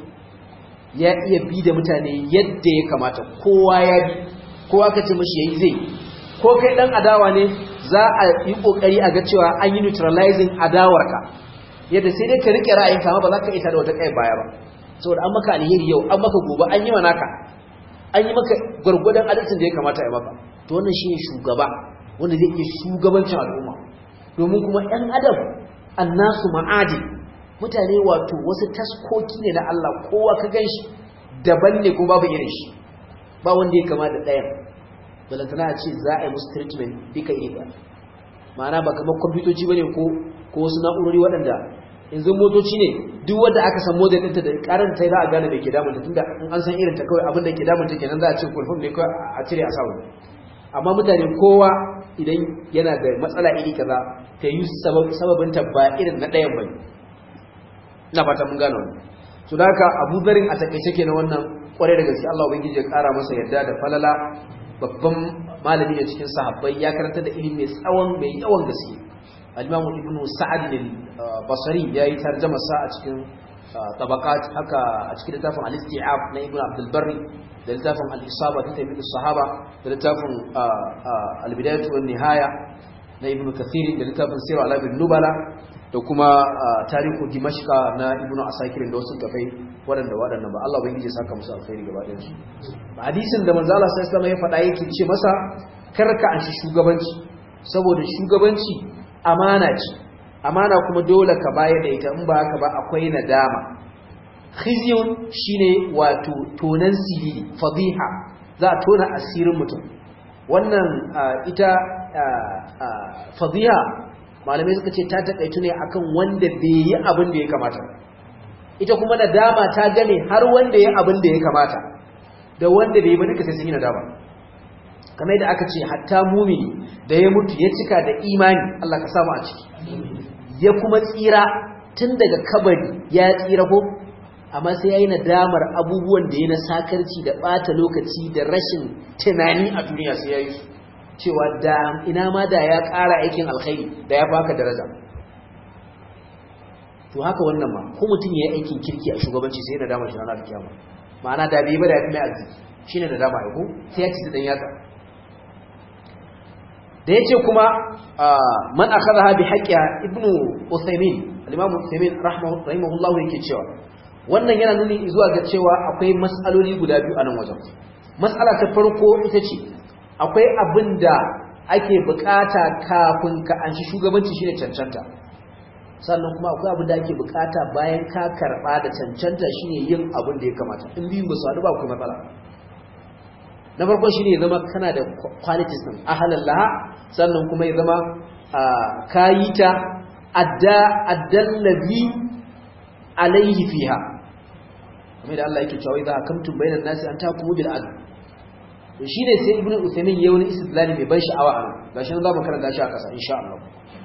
S1: ya iya bi da mutane yadda ya kamata kowa ya bi kowa ka ce mashi ya yi zai ko kai dan adawa ne za a yi kokari a ga cewa an yi neutralizing adawarka yadda sai dai ka rike ra'ayinka amma ba za ka ita da wata kai baya ba saboda an maka alheri yau an maka gobe an yi manaka an yi maka gwargwadon adalcin da ya kamata ya maka to wannan shine shugaba wanda zai iya shugabancin al'umma domin kuma ɗan adam annasu ma'adi mutane wato wasu taskoki ne na Allah kowa ka ganshi daban ne kuma babu irin shi ba wanda ya kama da ɗayan balantana a ce za a yi musu treatment duka iri ɗaya ma'ana ba kamar kwamfutoci ba ne ko wasu na'urori waɗanda yanzu motoci ne duk wanda aka san model ɗinta da ƙarin ta za a gane da ke damunta tun da an san irin ta kawai abin da ke damunta kenan za a ce kulfin ne kawai a cire a sa wani amma mutane kowa idan yana da matsala iri kaza ta yi sababin ta ba irin na ɗayan bane ina fata mun gano wannan to da haka abu zarin a takaice kenan wannan kwarai da gaske Allah ubangiji ya ƙara masa yarda da falala babban malami ne cikin sahabbai ya karanta da ilimi mai tsawon mai yawan gaske al-Imam Ibn Sa'ad al-Basri yayi tarjuma sa a cikin tabaqat haka a cikin littafin al-Isti'ab na Ibn Abdul Barri da littafin al-Isaba fi tabi'in sahaba da littafin al-Bidayah wa nihaya na Ibn Kathir da littafin Sirr al-Alamin Nubala da kuma tarihu Dimashqa na Ibn Asakir da wasu tafai waɗanda waɗanda ba Allah ubangiji ya saka musu alkhairi gaba ɗayan su hadisin da manzo Allah sallallahu alaihi wasallam ya faɗa yake ce masa karka an shi shugabanci saboda shugabanci amana ce amana kuma dole ka bayar da ita in ba haka ba akwai nadama khizyun shine wato tonan sirri fadiha za a tona asirin mutum wannan ita fadiha malamai suka ce ta takaitu ne akan wanda bai yi abin da ya kamata ita kuma nadama ta game har wanda ya abin da ya kamata da wanda bai ba duka sai sun yi nadama kamar yadda aka ce hatta mumini da ya mutu ya cika da imani Allah ka samu a ciki ya kuma tsira tun daga kabari ya tsira ko amma sai yayi nadamar abubuwan da ya na sakarci da bata lokaci da rashin tunani a duniya sai yayi su cewa da ina ma da ya ƙara aikin alkhairi da ya baka daraja to haka wannan ma ko mutum ya yi aikin kirki a shugabanci sai na dama shi ranar kiyama ma'ana da bai ba da ya fi mai arziki shine da dama aiko sai ya ci dan yatsa da yace kuma man akhadha bi haqqiha ibnu usaymin al-imam usaymin rahimahullahu yake cewa wannan yana nuni zuwa ga cewa akwai mas'aloli guda biyu a nan wajen mas'ala ta farko ita ce akwai abin da ake bukata kafin ka anshi shugabanci shine cancanta sannan kuma akwai abin da ake bukata bayan ka karba da cancanta shine yin abin da ya kamata in biyun ba su haɗu ba akwai matsala na farko shine ya zama kana da qualities din ahalan laha sannan kuma ya zama kayi ta adda addallazi alaihi fiha kamar da Allah yake cewa idza hakamtum bainan nasi an takumu bil adl to shine sai ibnu usaymin yayi wani istidlali mai ban sha'awa a gashi nan za mu karanta shi a ƙasa insha Allah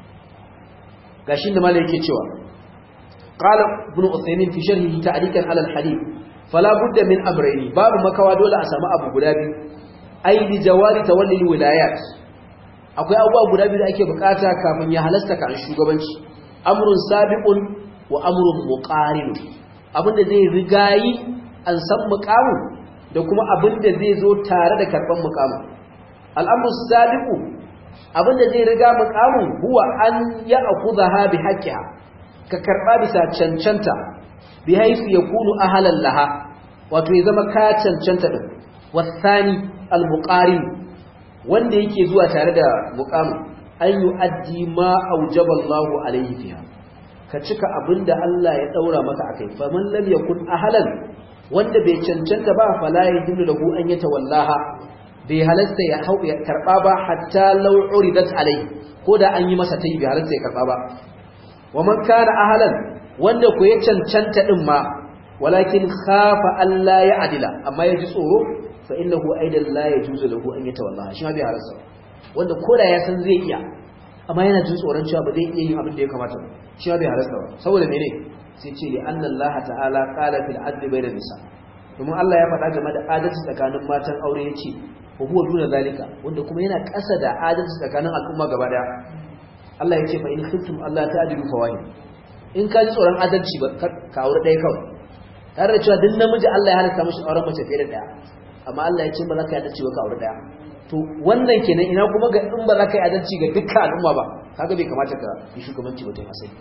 S1: gashi da malai yake cewa qala ibnu usaymin fi sharhihi ta'liqan ala al-hadith fala budda min amrayni babu makawa dole a samu abu guda biyu ai li jawari tawalli wilayat akwai abubuwa guda biyu da ake bukata kafin ya halasta kan shugabanci amrun sabiqun wa amrun muqarin abinda zai rigayi an san muqamin da kuma abinda zai zo tare da karban muqamin al'amru sabiqu abinda zai riga muqamin huwa an ya'khudha bi haqqiha ka karba bisa cancanta bi haifu yakunu ahlan laha wato ya zama ka cancanta din wasani al-muqarin wanda yake zuwa tare da muqamin an yu'addi ma aujaba Allahu alayhi fiha ka cika abinda Allah ya daura maka akai fa man lam yakun ahlan wanda bai cancanta ba fala yahillu lahu an yatawallaha bai halasta ya hau ya karba ba hatta law uridat alayhi ko da an yi masa tayi bai halasta ya karba ba wa man kana ahlan wanda ku ya cancanta din ma walakin khafa Allah ya adila amma ya ji tsoro fa innahu aidan la yajuzu lahu an yatawallaha shi ma bai halasta wanda koda ya san zai iya amma yana jin tsoron cewa ba zai iya yin abin da ya kamata ba shi bai halasta ba saboda mene sai ce li anna Allah ta'ala qala fil adli bayna nisa domin Allah ya faɗa game da adalci tsakanin matan aure yace wa huwa duna zalika wanda kuma yana ƙasa da adalci tsakanin al'umma gaba daya Allah yace fa in khiftum Allah ta'dilu fawahid in ka ji tsoron adalci ba ka aure ɗaya kawai tare da cewa duk namiji Allah ya halasta mishi auren mace fiye da ɗaya amma Allah ya ce ba za ka yi adalci ba ka aure ɗaya to wannan kenan ina kuma ga in ba za ka yi adalci ga dukkan al'umma ba kaga bai kamata ka yi shugabanci ba ta yi asali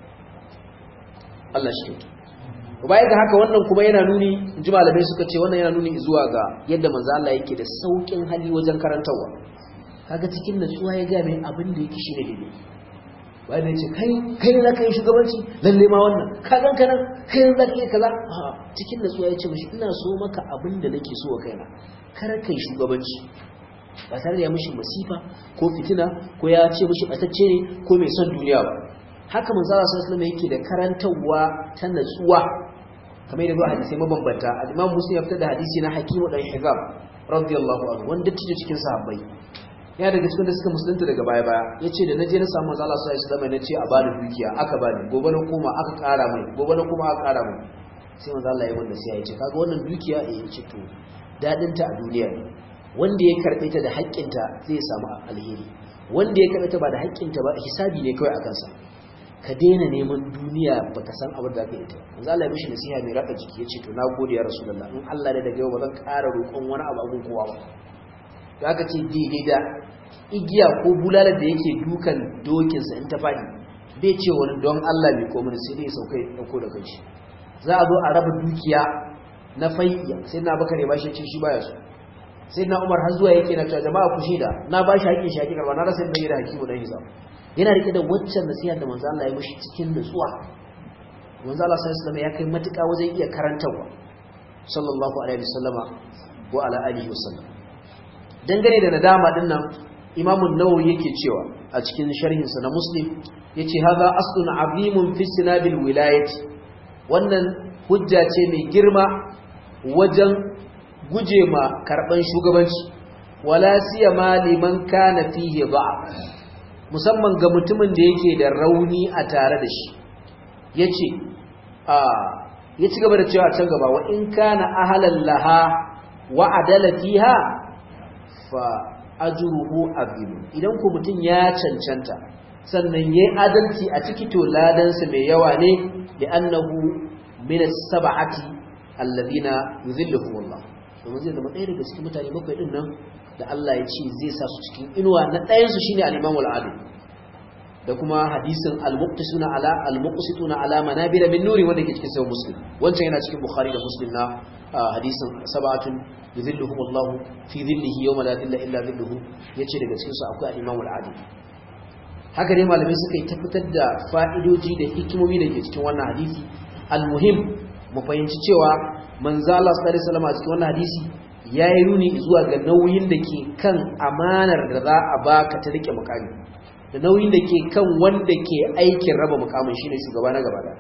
S1: Allah shi kyautu baya ga haka wannan kuma yana nuni ji malamai suka ce wannan yana nuni zuwa ga yadda manzo Allah yake da saukin hali wajen karantarwa kaga cikin natsuwa ya ga mai abin da yake shine daidai bayan ya ce kai kai za ka yi shugabanci lalle ma wannan ka gan ka nan kai za ka yi kaza cikin natsuwa ya ce mashi ina so maka abin da nake so wa kaina kar kai shugabanci ba tare da ya mishi masifa ko fitina ko ya ce mishi batacce ne ko mai son duniya ba haka manzo Allah sallallahu alaihi yake da karantawa ta natsuwa kamar yadda hadisi mabambanta al-Imam Muslim ya fitar da hadisi na Hakim dan Hizam radiyallahu anhu wanda tije cikin sahabbai ya daga cikin da suka musulunta daga baya baya yace da naje na samu manzo Allah sallallahu alaihi wasallam nace a bani dukiya aka bani gobe na koma aka kara mai gobe na koma aka kara mai sai manzo Allah ya wanda sai ya ce kaga wannan dukiya eh yace to dadin ta a duniya ne wanda ya karɓe ta da haƙƙinta zai samu alheri wanda ya karɓe ta ba da haƙƙinta ba hisabi ne kawai a kansa ka daina neman duniya baka san abin da ka yi ta yanzu Allah ya mishi nasiha mai raka jiki ya ce to na gode ya rasulullah in Allah da daga yau ba zan ƙara roƙon wani abu abun kowa ba da aka ce daidai da igiya ko bulalar da yake dukan dokinsa in ta faɗi bai ce wani don Allah mai komai sai dai sauka ya ɗauko da kanshi za a zo a raba dukiya na fai'iya sai na baka ne ba shi ce shi baya so sai na umar har zuwa yake na cewa jama'a ku shida na ba shi haƙin shi haƙin karba na rasa yadda yi da hakimu dan hizam yana rike da waccan nasiha da manzo Allah ya mishi cikin nutsuwa manzo Allah sallallahu alaihi ya kai matuƙa wajen iya karantawa sallallahu alaihi wasallama wa ala alihi wasallam dangane da nadama din nan Imam an-Nawawi yake cewa a cikin sharhin sa na Muslim yace hadha aslun azimun fi sinabil wilayati wannan hujja ce mai girma wajen guje ma karban shugabanci wala siyama liman kana fihi da'a musamman ga mutumin da yake da rauni a tare da shi yace a ya ci gaba da cewa can gaba wa in kana ahalan laha wa adala fiha fa ajruhu azim idan ku mutun ya cancanta sannan yayi adalci a ciki to ladan sa mai yawa ne da annahu min as-sab'ati alladhina yuzilluhu Allah domin zai zama ɗaya daga cikin mutane bakwai din nan da Allah ya ce zai sa su cikin inuwa na ɗayan su shine al-Imam al-Adil da kuma hadisin al-muqtisuna ala al-muqsituna ala manabira min nuri wanda ke cikin sahih muslim wancan yana cikin bukhari da muslim na hadisin sab'atun yuzilluhum Allah fi dhillihi yawma la dhilla illa dhilluhu yace daga cikin su akwai al-imam al-adil haka ne malamai suka yi tabbatar da fa'idoji da hikimomi da ke cikin wannan hadisi al-muhim mu fahimci cewa manzo Allah sallallahu alaihi wasallam a cikin wannan hadisi yayi nuni zuwa ga nauyin da ke kan amanar da za a baka ta rike mukami da nauyin da ke kan wanda ke aikin raba mukamin shine shugaba na gaba da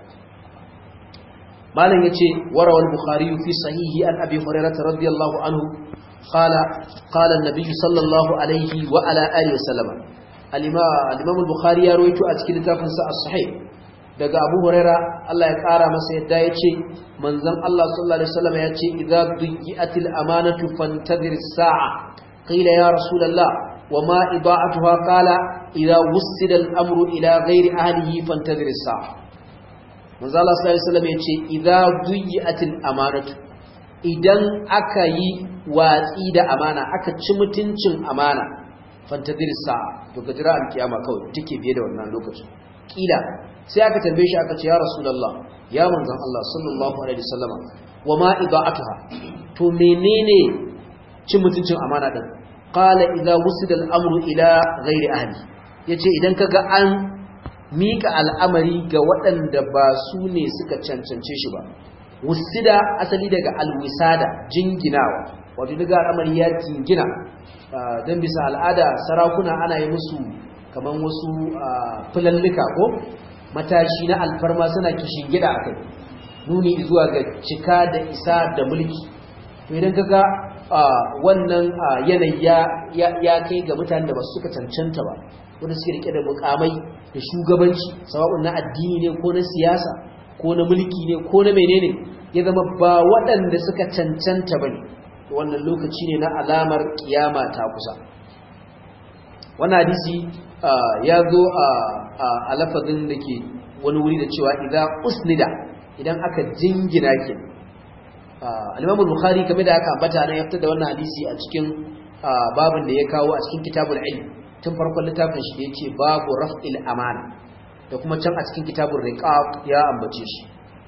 S1: malam yace warawal bukhari fi sahihi an abi hurairah radiyallahu anhu qala qala an-nabiy sallallahu alaihi wa ala alihi wasallam al-imam al-bukhari ya rawaito a cikin littafin sa as-sahih daga abu hurairah Allah ya kara masa yadda yace manzon Allah sallallahu alaihi wasallam yace idza du'iatil amanatu fantadhir as-sa'a qila ya rasulullah وما إضاعتها قال إذا وسد الأمر إلى غير أهله فانتظر الساعة manzo Allah sallallahu alaihi wasallam yace idza duyiatil amanatu idan aka yi watsi da amana aka ci mutuncin amana fantadir sa'a to ka jira alkiyama kawai take biye da wannan lokacin kila sai aka tambaye shi aka ce ya rasulullah ya manzon Allah sallallahu alaihi wasallam wama idaatuha to menene cin mutuncin amana din qala idza wusida al-amru ila ghairi ahli yace idan kaga an mika al'amari ga waɗanda ba su ne suka cancance shi ba wusida asali daga alwisada jinginawa wato daga al'amari ya jingina dan bisa al'ada sarakuna ana yi musu kaman wasu fulallika ko matashi na alfarma suna kishin gida akai nuni zuwa ga cika da isa da mulki to idan kaga wannan yanayi ya kai ga mutanen da ba suka cancanta ba wanda suke rike da mukamai da shugabanci sawa'un na addini ne ko na siyasa ko na mulki ne ko na menene ya zama ba waɗanda suka cancanta bane wannan lokaci ne na alamar kiyama ta kusa wannan hadisi ya zo a lafazin da ke wani wuri da cewa idan usnida idan aka jingina ke al-Imam al-Bukhari kamar da aka ambata nan ya fitar da wannan hadisi a cikin babin da ya kawo a cikin kitabul ilm tun farkon littafin shi da yace babu raf'il amana da kuma can a cikin kitabul riqaq ya ambace shi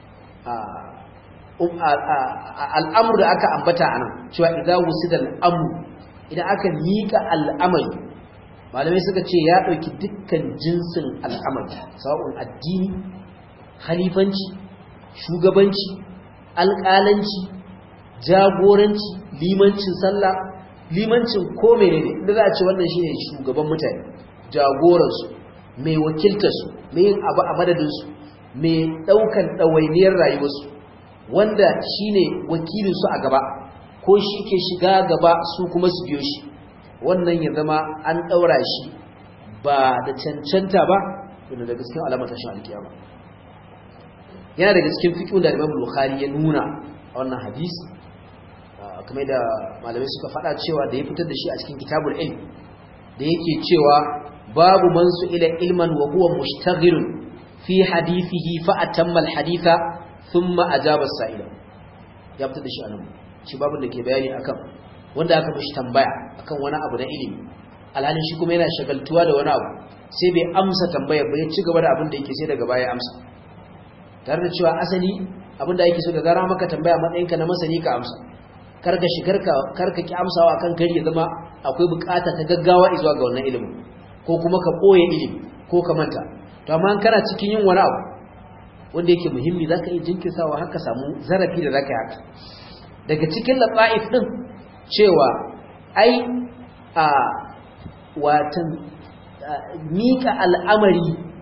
S1: al'amru da aka ambata anan cewa idza wusida al-amru idan aka mika al'amari malamai suka ce ya dauki dukkan jinsin al'amari sawa'un addini khalifanci shugabanci alƙalanci jagoranci limancin sallah limancin ko menene da za a ce wannan shine shugaban mutane jagoransu mai wakiltarsu mai yin abu a madadinsu mai ɗaukan ɗawainiyar rayuwarsu wanda shine wakilinsu a gaba ko shi ke shiga gaba su kuma su biyo shi wannan ya zama an ɗaura shi ba da cancanta ba wanda daga cikin alamar tashin alkiyama yana daga cikin fiƙin da Imam Bukhari ya nuna a wannan hadisi kamar da malamai suka faɗa cewa da ya fitar da shi a cikin kitabul ilm da yake cewa babu man ila ilman wa huwa mushtaghilun fi hadithihi fa atamma al haditha thumma ajaba as-sa'ila ya fitar da shi anan shi babu da ke bayani akan wanda aka mishi tambaya akan wani abu na ilimi alhalin shi kuma yana shagaltuwa da wani abu sai bai amsa tambayar ba ya ci gaba da abin da yake sai daga baya amsa tare da cewa asali abinda yake so da zara maka tambaya matsayinka na masani ka amsa karka shigarka karka ki amsawa kan kari ya zama akwai bukata ta gaggawa zuwa ga wannan ilimin ko kuma ka boye ilimi ko ka manta to amma kana cikin yin wani abu wanda yake muhimmi zaka yi jinkirsawa har ka samu zarafi da zaka yi haka daga cikin lafa'if din cewa ai a watan mika al'amari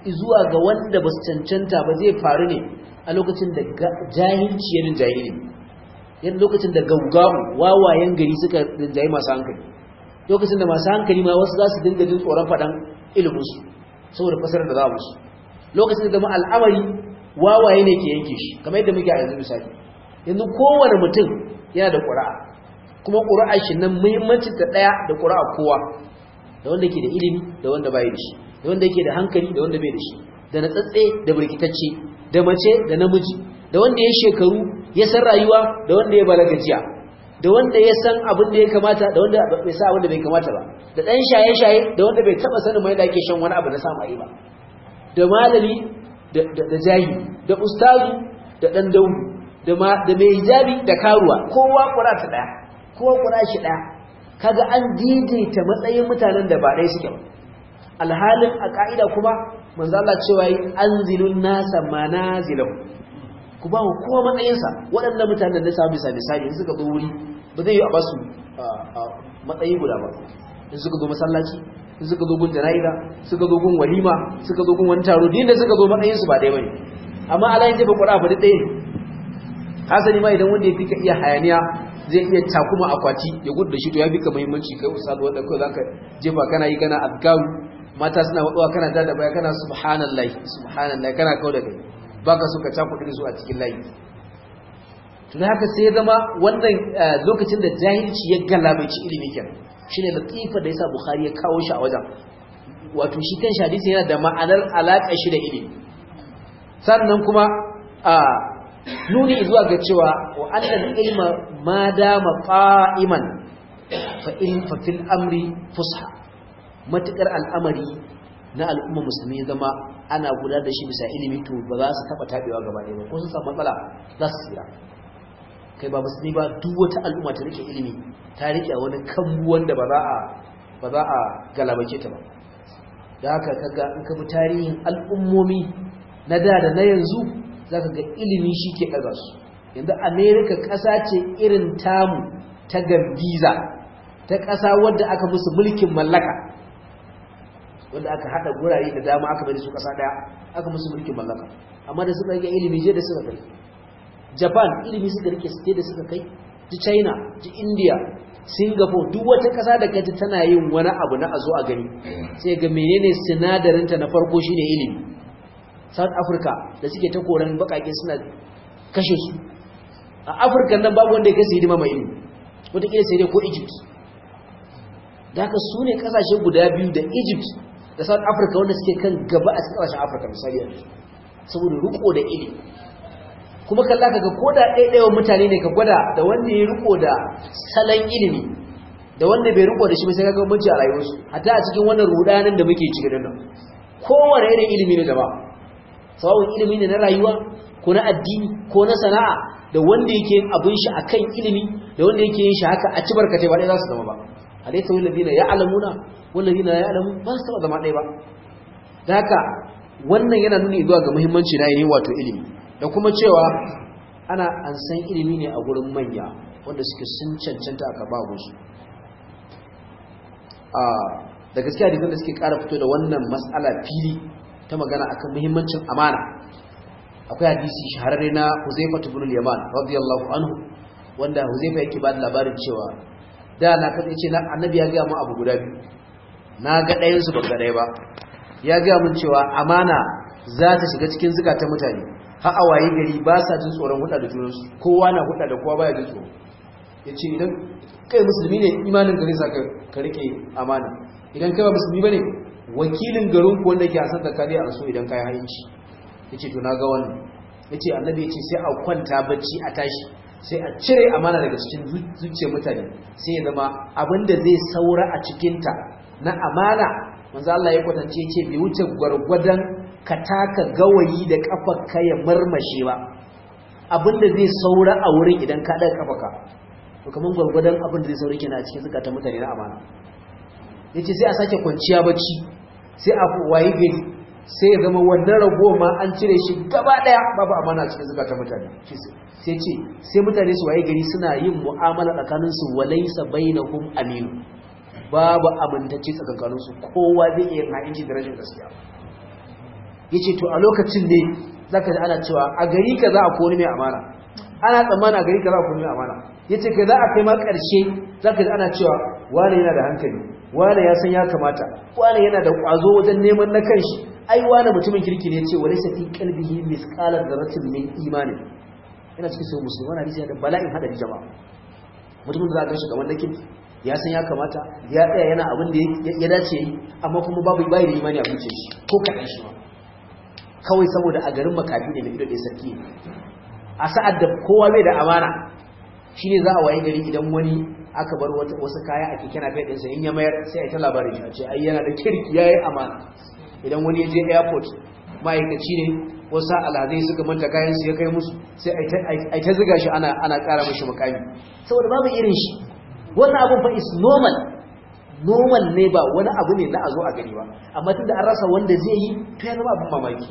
S1: zuwa ga wanda ba su cancanta ba zai faru ne a lokacin da jahilci ya rinjaye ne yadda lokacin da gaugawu wawayen gari suka rinjaye masu hankali lokacin da masu hankali ma wasu za su dinga jin tsoron faɗan iliminsu saboda fasarar da za musu lokacin da zama al'amari wawaye ne ke yanke shi kamar yadda muke a yanzu misali yanzu kowane mutum yana da ƙura'a kuma ƙura'a shi nan muhimmancin ta ɗaya da ƙura'a kowa da wanda ke da ilimi da wanda bai da shi da wanda yake da hankali da wanda bai da shi da na tsatse da birkitacce da mace da namiji da wanda ya shekaru ya san rayuwa da wanda ya balaga jiya da wanda ya san abin da ya kamata da wanda bai sa abin da bai kamata ba da ɗan shaye-shaye da wanda bai taɓa sanin mai da ake shan wani abu na samu ba da malami da jahi da ustazu da ɗan daudu da mai hijabi da karuwa kowa ƙura ta ɗaya kowa ƙura shi ɗaya kaga an daidaita matsayin mutanen da ba ɗaya suke ba alhalin a ƙa'ida kuma manzo Allah cewa yi anzilun nasa manazilahu ku ba kowa matsayinsa waɗannan mutanen da samu bisa misali in suka zo wuri ba zai yi a basu matsayi guda ba in suka zo masallaci in suka zo gun jana'iza suka zo gun walima suka zo gun wani taro din da suka zo matsayinsu ba ɗaya bane amma Allah ya jefa ƙura ba ɗaya ne hasali ma idan wanda ya fika iya hayaniya zai iya takuma akwati ya gudu da shi to ya fika muhimmanci kai ustad wanda kai zaka jefa kana yi kana azkaru mata suna wadwa kana da da baya kana subhanallahi subhanallahi kana kawo da kai baka so ka cakuɗe su a cikin layi to da haka sai ya zama wannan lokacin da jahilci ya galabaici ilimi kenan shine latifa da yasa bukhari ya kawo shi a wajen wato shi kan hadisi yana da ma'anar alaƙa shi da ilimi sannan kuma a nuni zuwa ga cewa wa annal ilma ma dama qa'iman fa in fa fil amri fusha matakar al'amari na al'umma musulmi zama ana gudanar da shi bisa ilimi to ba za su taba tabewa gaba ɗaya ba ko sun samu matsala za su tsira kai ba musulmi ba duk wata al'umma ta rike ilimi ta rike wani kambu wanda ba za a ba za a galabace ta ba da haka kaga in ka bi tarihin al'ummomi na da da na yanzu zaka ga ilimi shi ke ɗaga su yanzu america ƙasa ce irin tamu ta gambiza ta ƙasa wadda aka musu mulkin mallaka wanda aka haɗa gurare da dama aka bari su ƙasa ɗaya aka musu mulkin mallaka amma da suka rike ilimi je da suka kai japan ilimi suka rike su da suka kai ji china ji india singapore duk wata ƙasa da kaji tana yin wani abu na a zo a gani sai ga menene sinadarinta na farko shine ilimi south africa da suke ta koran bakake suna kashe su a afirka nan babu wanda ya kasi hidima mai ilimi wataƙila sai dai ko egypt da haka su ne ƙasashe guda biyu da egypt da south africa wanda suke kan gaba a cikin ƙasashen afirka misali yanzu saboda riko da ilimi kuma kalla kaga ko da ɗaiɗaiwa mutane ne ka gwada da wanda ya riko da salon ilimi da wanda bai riko da shi sai kaga bambanci a rayuwarsu hatta a cikin wannan rudanin da muke cikin nan kowane irin ilimi ne jama'a sawun ilimi ne na rayuwa ko na addini ko na sana'a da wanda yake yin abin shi akan ilimi da wanda yake yin shi haka a ci barkatai ba dai za su zama ba alaysa wal ladina ya'lamuna wal ladina la ya'lamu ba su taba zama ɗaya ba da haka wannan yana nuni zuwa ga muhimmanci na yin wato ilimi da kuma cewa ana an san ilimi ne a gurin manya wanda suke sun cancanta aka ba musu a da gaskiya da da suke ƙara fito da wannan mas'ala fili ta magana akan muhimmancin amana akwai hadisi shahararre na Huzaifa ibn al-Yaman radiyallahu anhu wanda Huzaifa yake ba da labarin cewa da na kace ce annabi ya ga mu abu guda biyu na ga ɗayan su ban ga ɗaya ba ya ga mun cewa amana za ta shiga cikin zukatan mutane har a waye gari ba sa jin tsoron huda da junansu kowa na huda da kowa baya jin tsoro yace idan kai musulmi ne imanin gare sa ka rike amana idan kai ba musulmi bane wakilin garin ku wanda ke a santa kare a so idan kai hayinci yace to naga wannan yace annabi yace sai a kwanta bacci a tashi sai a cire amana daga cikin zuciyar mutane sai ya zama abinda zai saura a cikin ta na amana manzo Allah ya kwatance yace bai wuce gwargwadon ka taka gawayi da kafarka ya marmashe ba abinda zai saura a wurin idan ka daga kafarka to kaman gwargwadon abin da zai saura kenan a cikin zakatan mutane na amana yace sai a sake kwanciya bacci sai a wayi gari sai ya zama wannan rago ma an cire shi gaba daya babu amana a cikin zakatan mutane sai ce sai mutane su wayi gari suna yin mu'amala tsakanin su walaysa bainahum aminu babu amintacce tsakanin su kowa zai iya yin ha'inci da rashin gaskiya yace to a lokacin ne zaka ji ana cewa a gari kaza a koni mai amana ana tsammana a gari kaza a koni mai amana yace kai za a kai ma karshe zaka ji ana cewa wani yana da hankali wani ya san ya kamata wani yana da kwazo wajen neman na kanshi ai wani mutumin kirki ne yace walaysa fi qalbihi misqala dharratin min imanin yana cikin sai musulmi wani hadisi da bala'in hadari jama'a mutumin da za ka shi gaban da kirki ya san ya kamata ya tsaya yana abin da ya dace yi amma kuma babu bai da imani a zuciyar shi ko kaɗan shi ma kawai saboda a garin makafi ne mai ido ɗaya sarki ne a sa'ad da kowa bai da amana shine za a waye gari idan wani aka bar wasu kaya a keke napep ɗinsa in ya mayar sai a ta labarin shi a ce ai yana da kirki ya yi amana idan wani ya je airport ma'aikaci ne wasu alhazai suka manta kayan su ya kai musu sai a ta ziga shi ana ana ƙara mashi makami saboda babu irin shi wannan abun fa is normal normal ne ba wani abu ne na a zo a gani ba amma tunda an rasa wanda zai yi to ya zama abin mamaki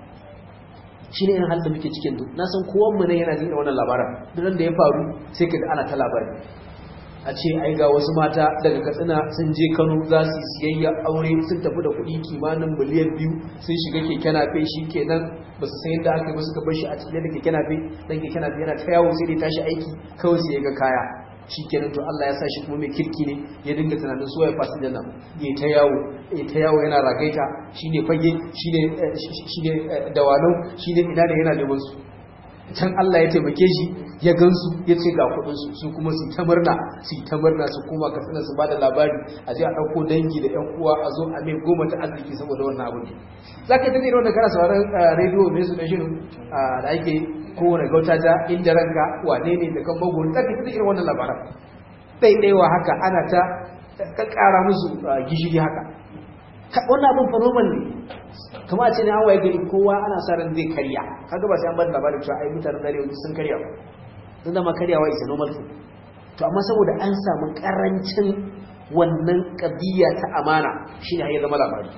S1: shi ne irin halin da muke cikin duk na san kowanmu ne yana jin wannan labaran duk da ya faru sai ka ana ta labari a ce ai ga wasu mata daga katsina sun je kano za su siyayya aure sun tafi da kuɗi kimanin miliyan biyu sun shiga keke nafe shi kenan ba su san yadda aka yi ba suka bar shi a cikin da keke nafe dan keke nafe yana ta yawo sai dai tashi aiki kawai sai ya ga kaya shi kenan to Allah ya sa shi kuma mai kirki ne ya dinga tunanin suwaye fasinjan nan ya ta yawo ya ta yawo yana ragaita shine fage shine shine dawalau shine ina da yana neman su can Allah ya taimake shi ya gansu ya ce ga kudinsu su kuma su ta murna su ta murna su kuma ka tsina su ba da labari a je a ɗauko dangi da 'yan uwa a zo a mai goma ta arziki saboda wannan abu ne za ka ta zira wanda kana sauran rediyo mai su na shirin da ake kowane gauta ta inda ranka wane ne da kan magwani za ka ta zira wannan labaran ɗaiɗaiwa haka ana ta ƙaƙƙara musu gishiri haka wannan abin fanoman ne kama a ce ne an waye gari kowa ana sa ran zai karya kaga ba sai an bada labarin cewa ai mutanen dare yanzu sun karya ba sun zama karyawa isa normal food to amma saboda an samu karancin wannan kabiya ta amana shine har ya zama labari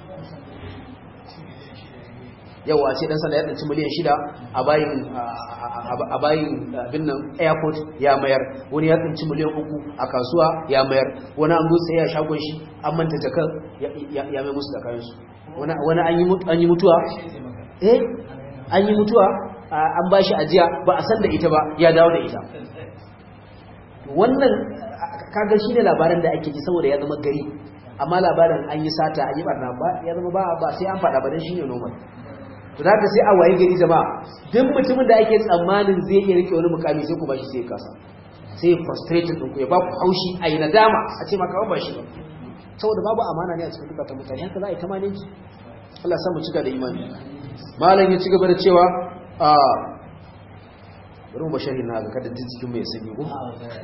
S1: yawa ce dan sanda ya tsanci miliyan shida a bayin a bayin abin nan airport ya mayar wani ya tsanci miliyan uku a kasuwa ya mayar wani an zo sai ya shagon shi an manta jakar ya mai musu da kayan su wani an yi mutuwa eh an yi mutuwa an ba shi ajiya ba a san da ita ba ya dawo da ita wannan kaga shi ne labarin da ake ji saboda ya zama gari amma labarin an yi sata an yi barna ba ya zama ba ba sai an faɗa ba don shi ne normal to da sai a waye gari jama'a duk mutumin da ake tsammanin zai iya rike wani mukami sai ku ba shi sai kasa sai frustrated ɗinku ya ba ku haushi a yi nadama a ce maka ba shi ba saboda babu amana ne a cikin dukkan mutane haka za a yi tamaninki Allah san mu cika da imani malam ya ci gaba da cewa a bari mu basharin na ga kada jin cikin mai sanyi ko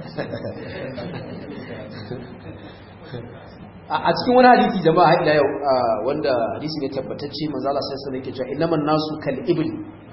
S1: a cikin wani hadisi jama'a ila yau wanda hadisi ne tabbatacce manzo Allah sai sai yake cewa innaman nasu kal ibl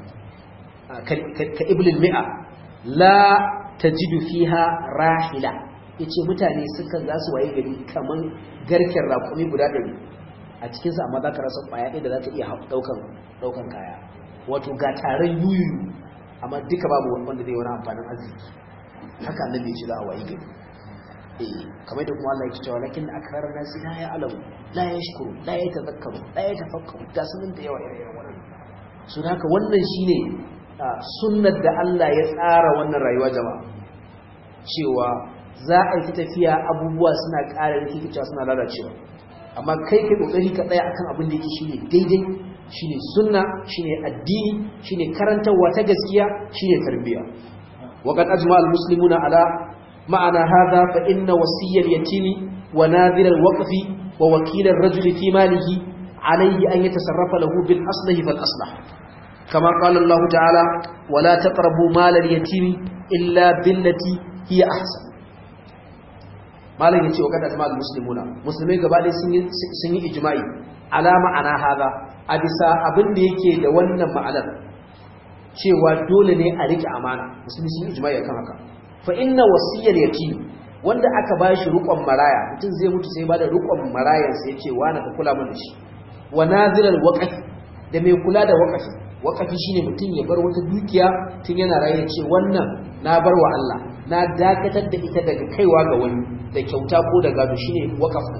S1: ka ibl mi'a la tajidu fiha rahila yace mutane suka za su waye gari kaman garken raƙumi guda ɗari a cikinsa amma za ka rasa ƙwaya ɗaya da za ta iya ɗaukan kaya wato ga taron yuyu amma duka babu wanda zai wani amfanin arziki haka annabi ya ce za a waye gari eh kamar da kuma Allah yake cewa lakin akrar nasi la ya alamu la ya shukuru la ya tazakkaru la ya tafakkaru da sunan da yawa irin wannan su haka wannan shine sunnar da Allah ya tsara wannan rayuwa jama'a cewa za a yi tafiya abubuwa suna ƙara rikicewa suna lalacewa amma kai kai kokari ka tsaya akan abin da yake shine daidai shine sunna shine addini shine karantarwa ta gaskiya shine tarbiyya wa qad ajma al muslimuna ala ma'ana hadha fa inna wasiyya al yatimi wa nadhir al waqfi wa wakil al rajuli fi malihi alayhi an yatasarrafa lahu bil aslahi fal aslah kama qala Allah ta'ala wala taqrabu mal al yatimi illa billati hiya ahsan malam yace wa kada jama'al muslimuna musulmai gaba ɗaya sun yi sun yi ijma'i ala ma'ana haza a bisa abin da yake da wannan ma'anar cewa dole ne a rike amana musulmi sun yi ijma'i akan haka fa inna wasiyar yatim wanda aka ba shi rukon maraya mutum zai mutu sai ba da rukon marayan sai yace wani ka kula mun da shi wa nazilal waqf da mai kula da waqfi waqfi shine mutum ya bar wata dukiya tun yana raye ce wannan na bar wa Allah na dakatar da ita daga kaiwa ga wani da kyauta ko da gado shine waqaf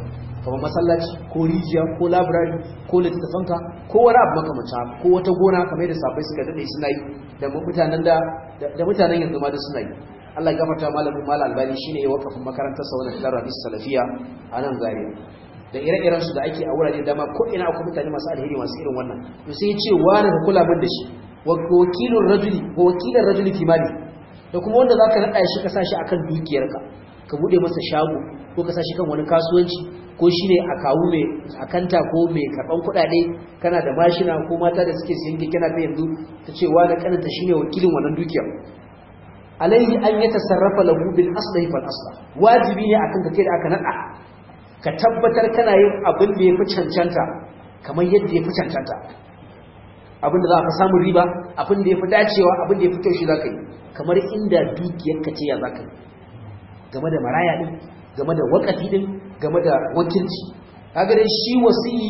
S1: kamar masallaci ko rijiya ko library ko littattafanka ko wani abu makamanta ko wata gona kamar da safai suka dade suna yi da mutanen da da mutanen yanzu ma da suna yi Allah ya gafarta malamin Malam Albani shine ya wakafin makarantar sa wannan Darul Hadis Salafiya a nan Zaria da ire-iren su da ake a wurare da ma ko ina akwai mutane masu alheri masu irin wannan to sai ya ce wani ka kula min da shi wa wakilur rajuli wa wakilar rajuli fi mali da kuma wanda zaka nada shi ka sashi akan dukiyarka ka bude masa shago ko ka sashi kan wani kasuwanci ko shine a kawu mai akanta ko mai karban kuɗaɗe kana da mashina ko mata da suke siyan keke na yanzu ta ce wa da kananta shine wakilin wannan dukiyar alaihi an ya tasarrafa lahu bil aslahi fal asla wajibi ne akan ka kai da aka nada ka tabbatar kana yin abin da yafi cancanta kamar yadda yafi cancanta abin da za ka samu riba abin da yafi dacewa abin da yafi kyau shi zaka yi kamar inda dukiyar ka ce ya zaka yi game da maraya din game da wakafi din game da wakilci kaga dai shi wasiyi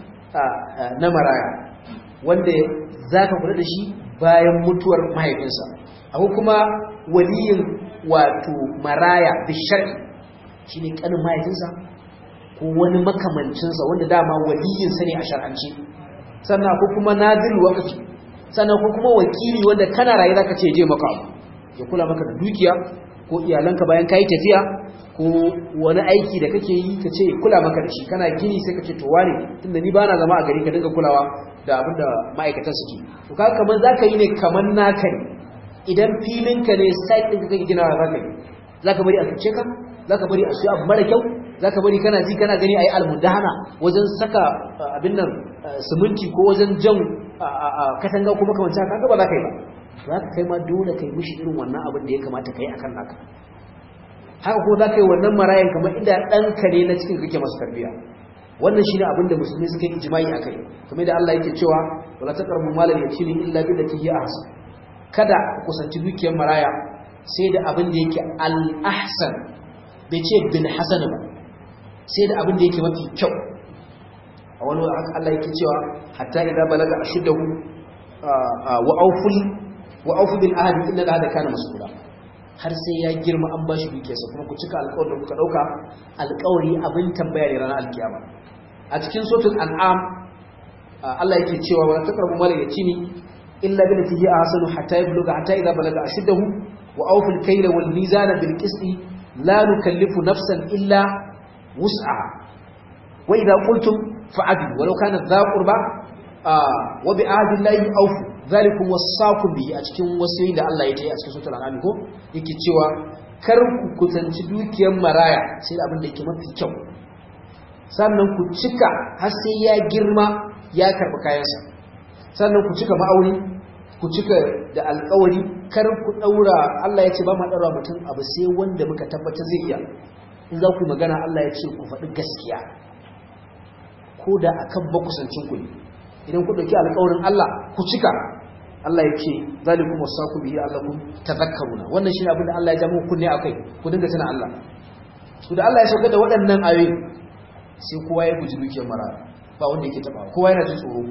S1: na maraya wanda zaka kula da shi bayan mutuwar mahaifinsa akwai kuma waliyin wato maraya bishari shine kanin mahaifinsa ko wani makamancinsa wanda dama waliyinsa ne a shar'ance sannan akwai kuma nazil waqfi sannan akwai kuma wakili wanda kana raye zaka ce je maka abu ya kula maka da dukiya ko iyalanka bayan kai tafiya ko wani aiki da kake yi ka ce kula maka da shi kana gini sai ka ce to wane tunda ni bana zama a gari ka dinga kulawa da abin da ma'aikatan suke to kaga kamar zaka yi ne kamar naka ne idan filinka ne site ɗin kake ginawa zaka yi zaka bari a cuce ka zaka bari a siyo abu mara kyau zaka bari kana ji kana gani ayi almudahana wajen saka abin nan siminti ko wajen jan katanga kuma kamar haka kaga ba za ka yi ba za ka kai ma dole kai mishi irin wannan abin da ya kamata kai akan naka haka ko za ka yi wannan marayan kamar inda ɗanka ne na cikin kake masu tarbiyya wannan shine abin da musulmi suka yi ijma'i akai kamar da Allah yake cewa wala taqrabu malal yatimi illa billati hiya ahsan kada ku kusanci dukiyar maraya sai da abin da yake al-ahsan bai ce bil hasan ba sai da abin da yake mafi kyau a wani Allah yake cewa hatta idza balaga ashuddahu wa awful wa awfu bil ahdi inna al-ahda kana mas'ula har sai ya girma an bashi dukiyarsa kuma ku cika alƙawarin da kuka dauka alƙawari abin tambaya ne ranar alkiyama a cikin suratul an'am Allah yake cewa wa taqrabu mal yatimi إلا بالتي هي أحسن حتى يبلغ حتى إذا بلغ أشده وأوفوا الكيل والميزان بالقسط لا نكلف نفسا إلا وسعها وإذا قلتم فعدلوا ولو كانت ذا قربى آه وبعهد الله أوفوا ذلكم وصاكم به أتكلم وسيلة الله يتعي أتكلم سورة الأنعام يقول يكي تشوى kar ku kusanci dukiyar maraya sai abin da yake mafi kyau sannan ku cika har sai ya girma ya karɓi kayansa sannan ku cika ma'auni ku cika da alkawari kar ku daura Allah ya ce ba ma daura mutum abu sai wanda muka tabbatar zai iya in za ku yi magana Allah ya ce ku faɗi gaskiya ko da akan makusancin ku ne idan ku dauki alkawarin Allah ku cika Allah ya ce zalikum wasaku bihi allakum tadhakkaruna wannan shine abin da Allah ya jamo kunne akai ku dinga tana Allah to da Allah ya sauka da waɗannan ayoyi sai kowa ya guji dukiyar mara ba wanda yake taba kowa yana jin tsoro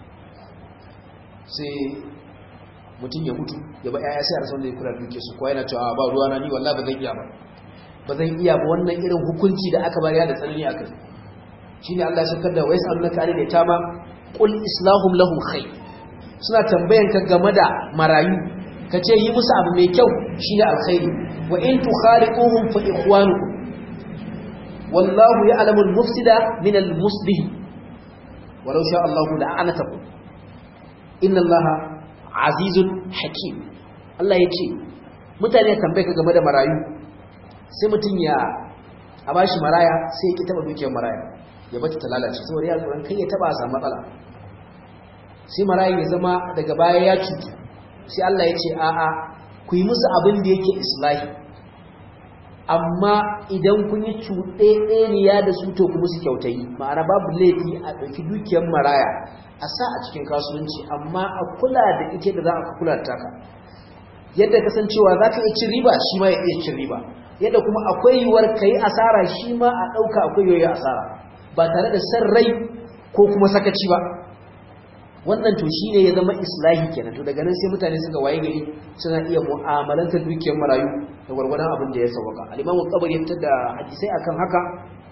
S1: sai mutum ya mutu ya ba yaya sai a rasa wanda ya kula duke su kuwa yana cewa ba ruwa na ni wallahi ba zan iya ba ba zan iya ba wannan irin hukunci da aka bari da tsanani akai shine Allah ya saukar da wais annaka ali da tama qul islahum lahum khair suna tambayan ka game da marayu ka ce yi musu abu mai kyau shine alkhairi wa in tukhaliquhum fa ikhwanukum wallahu ya'lamu al-mufsida min al-muslih walau sha Allah la'anatakum inna allaha azizun hakim Allah ya ce mutane ya tambaye ka game da marayu sai mutum ya a bashi maraya sai ya ki taba dukiyar maraya ya bata ta lalace saboda ya tsoron kai ya taba a samu matsala sai marayu ya zama daga baya ya cutu sai Allah ya ce a'a ku yi musu abin da yake islahi amma idan kun yi cuɗe ɗaniya da su to ku musu kyautayi ma'ana babu laifi a ɗauki dukiyar maraya a sa a cikin kasuwanci amma a kula da ita da za a kula da taka yadda kasancewa za ka iya cin riba shi ma ya iya cin riba yadda kuma akwai yiwuwar ka yi asara shi ma a ɗauka akwai yiwuwar asara ba tare da san rai ko kuma sakaci ba wannan to shi ne ya zama islahi kenan to daga nan sai mutane suka waye gari suna iya mu'amalantar dukiyar marayu da gwargwadon abin da ya sauwaka al-imamu qabari ya da hadisai akan haka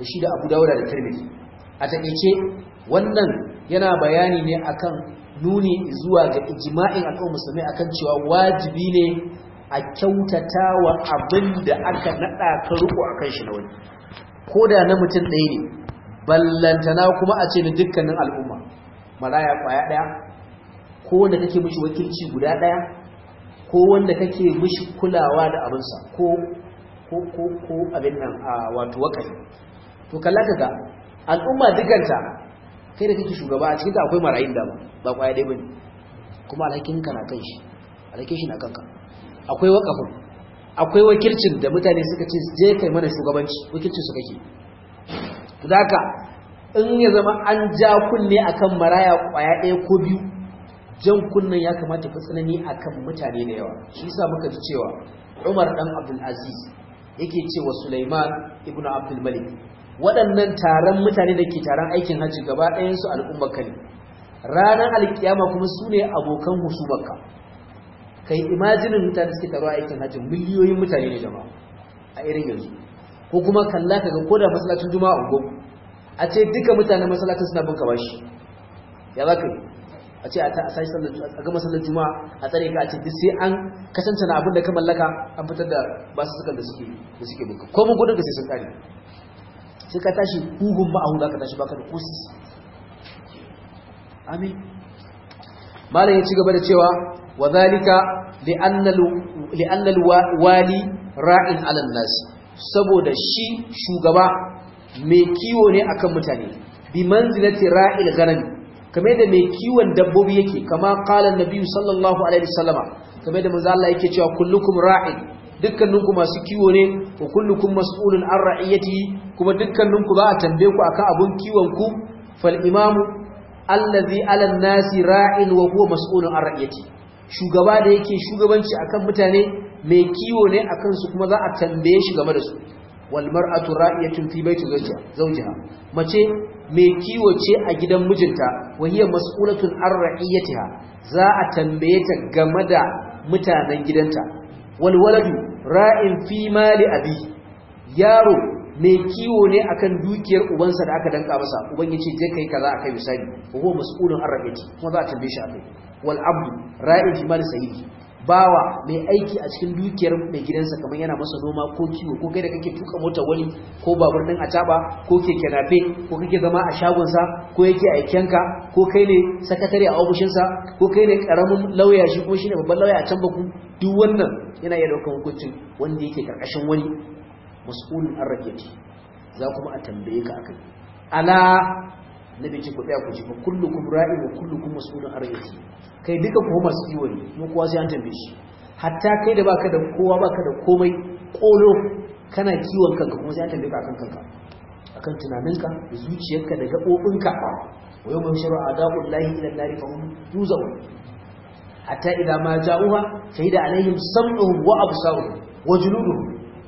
S1: da shi da Abu Dawud da Tirmidhi a takeice wannan yana bayani ne akan nuni zuwa ga ijma'in al'ummar musulmai akan cewa wajibi ne a kyautata wa abin da aka nada ka riko akan shi na wani koda na mutum ɗaya ne ballantana kuma a ce na dukkanin al'umma maraya kwaya ɗaya ko wanda kake mishi wakilci guda ɗaya ko wanda kake mishi kulawa da abinsa ko ko ko ko abin nan a wato wakafi to kalla kaga al'umma dukanta kai da kake shugaba a cikin akwai marayin da ba kwaya ɗaya bane kuma alhakin ka na kan shi alhakin shi na kanka akwai wakafin akwai wakilcin da mutane suka ce je kai mana shugabanci wakilcin su kake to haka in ya zama an ja kunne akan maraya kwaya ɗaya ko biyu jan kunnen ya kamata fi tsanani akan mutane da yawa shi yasa muka ji cewa Umar dan Abdul Aziz yake cewa Sulaiman ibn Abdul Malik waɗannan taron mutane da ke taron aikin hajji gaba ɗayan su al'ummar ne ranar alkiyama kuma su ne abokan husumarka kai imajinin mutane suke taro aikin hajji miliyoyin mutane ne jama'a a irin yanzu ko kuma kalla kaga ko da masallacin juma'a ungo a ce duka mutanen masallacin suna bin bashi ya za ka yi a ce a sai sallar a ga masallar juma'a a tsare ka a ce duk sai an kasance na abin da ka mallaka an fitar da basu sukan da suke da suke buka ko mun gudun ka sai sun kare sai ka tashi huhun ma'ahu za ka tashi baka da kusis amin malam ya ci gaba da cewa wa zalika li'annal wali ra'in 'alan nas saboda shi shugaba mai kiwo ne akan mutane bi manzilati ra'il ghanami kamar da mai kiwon dabbobi yake kama qala annabi sallallahu alaihi wasallama kamar da manzo Allah yake cewa kullukum ra'in dukkaninku masu kiwo ne wa kullukum mas'ulun an ra'iyatihi kuma dukkaninku za a tambaye ku akan abun kiwon ku fal imamu allazi ala nasi ra'in wa huwa mas'ulun an ra'iyatihi shugaba da yake shugabanci akan mutane mai kiwo ne akan su kuma za a tambaye shi game da su wal mar'atu ra'iyatun fi baiti zawjiha mace mai kiwo ce a gidan mijinta wa hiya mas'ulatun an ra'iyatiha za a tambaye ta game da mutanen gidanta wal waladu ra'in fi mali abi yaro mai kiwo ne akan dukiyar ubansa da aka danka masa uban yace je kai kaza akai misali wa huwa mas'ulun an ra'iyati kuma za a tambaye shi akai wal abdu ra'in fi mali sayyidi bawa mai aiki a cikin dukiyar mai gidansa kamar yana masa noma ko kiwo ko kai da kake tuka mota wani ko babur din acaba ko keke nafe ko kake zama a shagonsa ko yake aikenka ko kai ne sakatare a ofishinsa ko kai ne karamin lauya shi ko shine babban lauya a can baku duk wannan yana iya daukar hukuncin wanda yake karkashin wani mas'ulun an raketi za kuma a tambaye ka akai ala nabi ce ku tsaya ku ji fa kullukum ra'in wa kullukum mas'ulun an raketi kai duka kuma masu kiwo ne mu kowa sai an tambaye shi hatta kai da baka da kowa baka da komai kolo kana kiwon kanka kuma sai an tambaye ka akan kanka akan tunaninka da zuciyarka da gabobinka wa yawma yusharu a'da'u llahi ila an-nari fa hum yuzawun hatta idza ma ja'uha shahida alaihim sam'uhum wa absaruhum wa juluduhum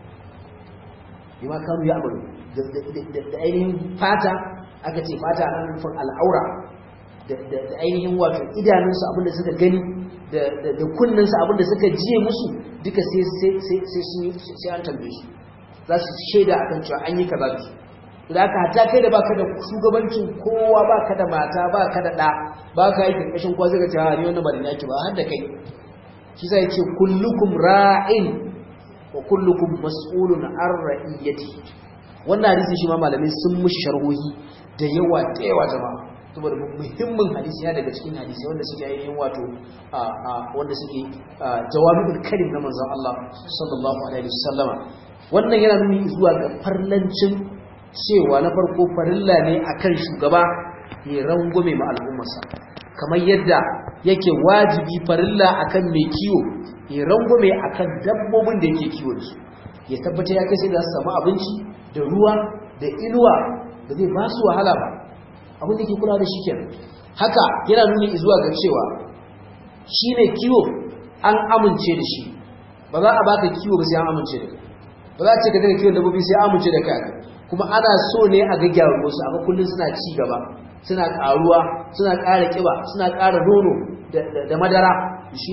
S1: bima kanu ya'malu da ainihin fata aka ce fata nan nufin al'aura da ainihin wato idanunsu abinda suka gani da kunninsu abinda suka jiye musu duka sai an tambaye su za su shaida akan cewa an yi kaza da su da aka hata kai da baka da shugabancin kowa baka da mata baka da ɗa baka yi karkashin kwa zai ga cewa ni wannan ba da yaki ba har da kai shi sai ce kullukum ra'in wa kullukum mas'ulun an ra'iyati wannan hadisi shi ma malamai sun mushi sharhohi da yawa da yawa jama'a saboda muhimmin hadisi ya daga cikin hadisi wanda suke ainihin wato wanda suke jawabul karim na manzon Allah sallallahu alaihi wasallama wannan yana nuni zuwa ga farlancin cewa na farko farilla ne akan shugaba ya rangume ma al'ummarsa kamar yadda yake wajibi farilla akan mai kiwo ya rangume akan dabbobin da yake kiwo da su ya tabbata ya kai sai da su samu abinci da ruwa da inuwa da zai ba su wahala ba abin da ke kula da shi kenan haka yana nuni zuwa ga cewa shi ne kiwo an amince da shi ba za a baka kiwo ba sai an amince da kai ba za a ce ka daga kiwon dabbobi sai an amince da kai kuma ana so ne a ga gyaruwa su amma kullum suna ci gaba suna karuwa suna ƙara kiba suna ƙara nono da madara shine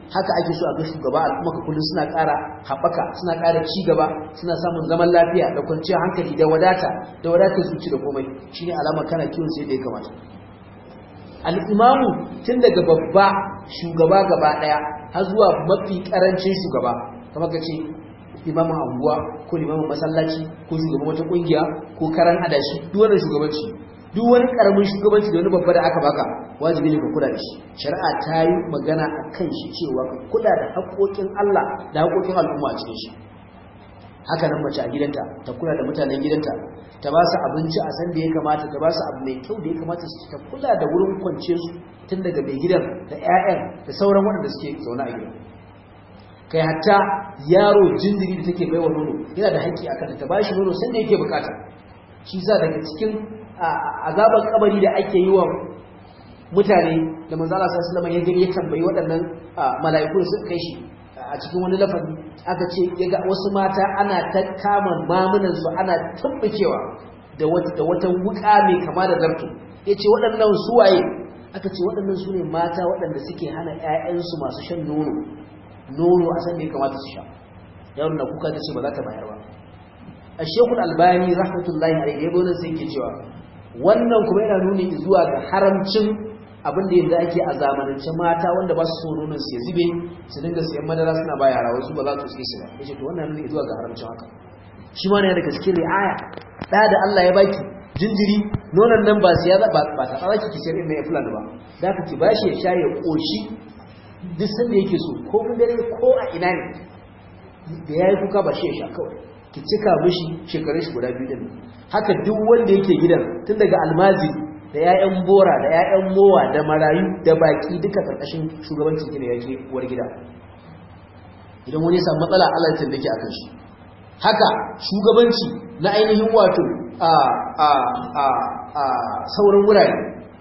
S1: haka ake so a ga shugaba al'umma ka kullum suna ƙara haɓaka suna ƙara ci gaba suna samun zaman lafiya da kwanciyar hankali da wadata da wadatar zuci da komai shine alama kana kiwon sai da ya kamata al'imamu tun daga babba shugaba gaba ɗaya har zuwa mafi ƙarancin shugaba kamar ka ce limamin anguwa ko limamin masallaci ko shugaban wata ƙungiya ko karan adashi duk wannan shugabanci duk wani ƙaramin shugabanci da wani babba da aka baka wajibi ne ka kula da shi shari'a ta yi magana a kan shi cewa ka kula da haƙoƙin Allah da haƙoƙin al'umma a cikin shi haka nan mace a gidanta ta kula da mutanen gidanta ta ba su abinci a san da ya kamata ta ba su abu mai kyau da ya kamata su ta kula da wurin kwance su tun daga mai gidan da 'ya'yan da sauran waɗanda suke zaune a gidan kai hatta yaro jinjiri da take baiwa nono yana da haƙƙi akan ta ba shi nono san da yake bukata shi sa daga cikin azabar kabari da ake yi wa mutane da manzo Allah sallallahu alaihi wasallam ya gani ya tambayi waɗannan mala'iku su kai shi a cikin wani lafazi aka ce yaga wasu mata ana ta kama mamunan su ana tumbukewa da wata da wata wuka mai kama da zarto yace waɗannan su waye aka ce waɗannan su ne mata waɗanda suke hana ƴaƴansu masu shan nono nono a san da ya kamata su sha yaro na kuka ta ce ba za ta bayar ba a shekul albani rahmatullahi alaihi ya gona sai ke cewa wannan kuma yana nuni zuwa ga haramcin abin da yanzu ake a zamanance mata wanda ba su so nonon su ya zube su dinga siyan madara suna ba yara wasu ba za su tsaye su ba yace to wannan nuni zuwa ga haramcin haka shi ma ne daga cikin ri'aya da da Allah ya baki jinjiri nonon nan ba siya ba ba ta tsara ki sayar mai fulan ba da ka ki bashi ya sha ya koshi duk sanda yake so ko mun dare ko a ina ne da yayi kuka ba shi ya sha kawai ki cika mishi shekarun shi guda biyu din haka duk wanda yake gidan tun daga almazi da 'ya'yan bora da 'ya'yan mowa da marayu da baki duka karkashin shugabanci ne yake uwar gida idan wani samu matsala Allah ya tambake akan shi haka shugabanci na ainihin wato a a a a sauran wurare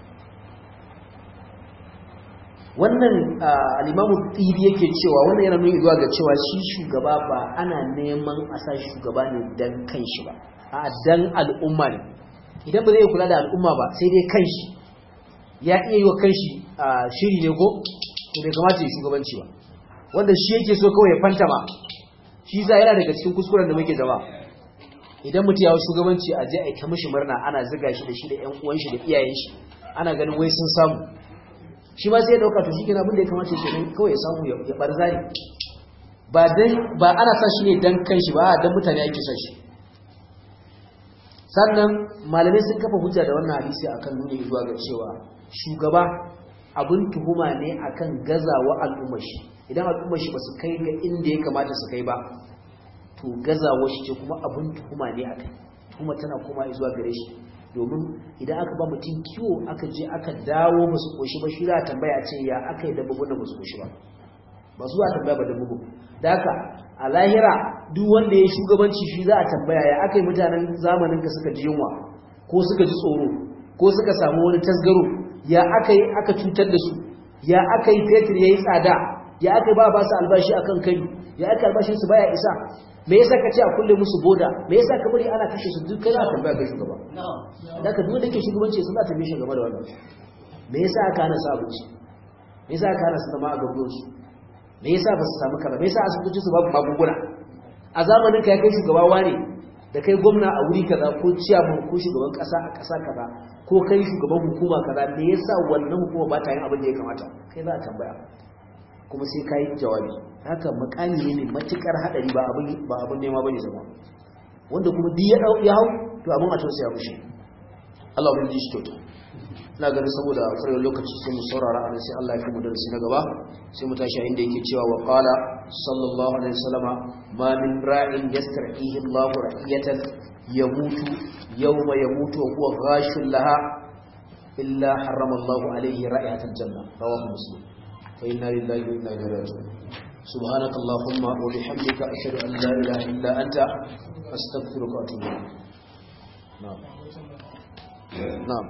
S1: wannan al-Imam Tibi yake cewa wannan yana nuni zuwa ga cewa shi shugaba ba ana neman a sa shugaba ne dan kanshi ba a dan al'umma ne idan ba zai kula da al'umma ba sai dai kanshi ya iya yi wa kanshi shiri ne ko to bai kamata ya shugabanci ba wanda shi yake so kawai ya fanta ma shi za yana daga cikin kuskuren da muke zama idan mutum ya shugabanci a je a ta mishi murna ana ziga shi da shi da ƴan uwan shi da iyayen shi ana ganin wai sun samu shi ma sai ya dauka to shikenan abin da ya kamata ya kenan kawai ya samu ya barzari ba dan ba ana sa shi ne dan kanshi ba dan mutane ake sa shi sannan malamai sun kafa hujja da wannan hadisi akan nuni zuwa ga cewa shugaba abin tuhuma ne akan gazawa al'ummar shi idan al'ummar shi ba su kai ga inda ya kamata su kai ba to gazawa shi ce kuma abin tuhuma ne akai tuhuma tana koma zuwa gare shi domin idan aka ba mutum kiwo aka je aka dawo ba su koshi ba shi za a tambaya ce ya aka yi dabbobin da ba su koshi ba ba su za a tambaya ba dabbobin da haka a lahira duk wanda ya shugabanci shi za a tambaya ya aka yi mutanen zamanin ka suka ji yunwa ko suka ji tsoro ko suka samu wani tasgaro ya aka yi aka cutar da su ya aka yi fetur ya yi tsada ya aka yi ba ba su albashi akan kai ya aka albashin su baya isa me yasa ka ce a kulle musu boda me yasa ka bari ana kashe su duk kai za a tambaya kai shugaba da ka duk da ke shugabanci sun za ta bishe game da wannan me yasa aka hana su abinci me yasa aka hana su zama a gabansu me yasa ba su samu kaza me yasa asibitocin su babu magunguna a zamanin ka ya kai shugaba wane da kai gwamna a wuri kaza ko ciyaman ko shugaban kasa a kasa kaza ko kai shugaban hukuma kaza me yasa wannan hukuma ba ta yin abin da ya kamata kai za a tambaya kuma sai ka yi jawabi haka makami ne mai matukar hadari ba abin ba abin nema bane zama wanda kuma duk ya dau ya hau to abin a tausaya mushi Allah ya ji shi kyauta ina ganin saboda farin lokaci sai mu saurara a sai Allah ya fi mu darasi na gaba sai mu tashi inda yake cewa wa qala sallallahu alaihi wasallama ma min ra'in yastar'ihi Allahu ra'iyatan yamutu yawma yamutu wa huwa ghashul laha illa harrama Allahu alaihi ra'iyatal janna rawahu muslim fa inna lillahi wa inna ilaihi raji'un سبحانك اللهم وبحمدك أشهد أن لا إله إلا أنت أستغفرك وأتوب إليك نعم نعم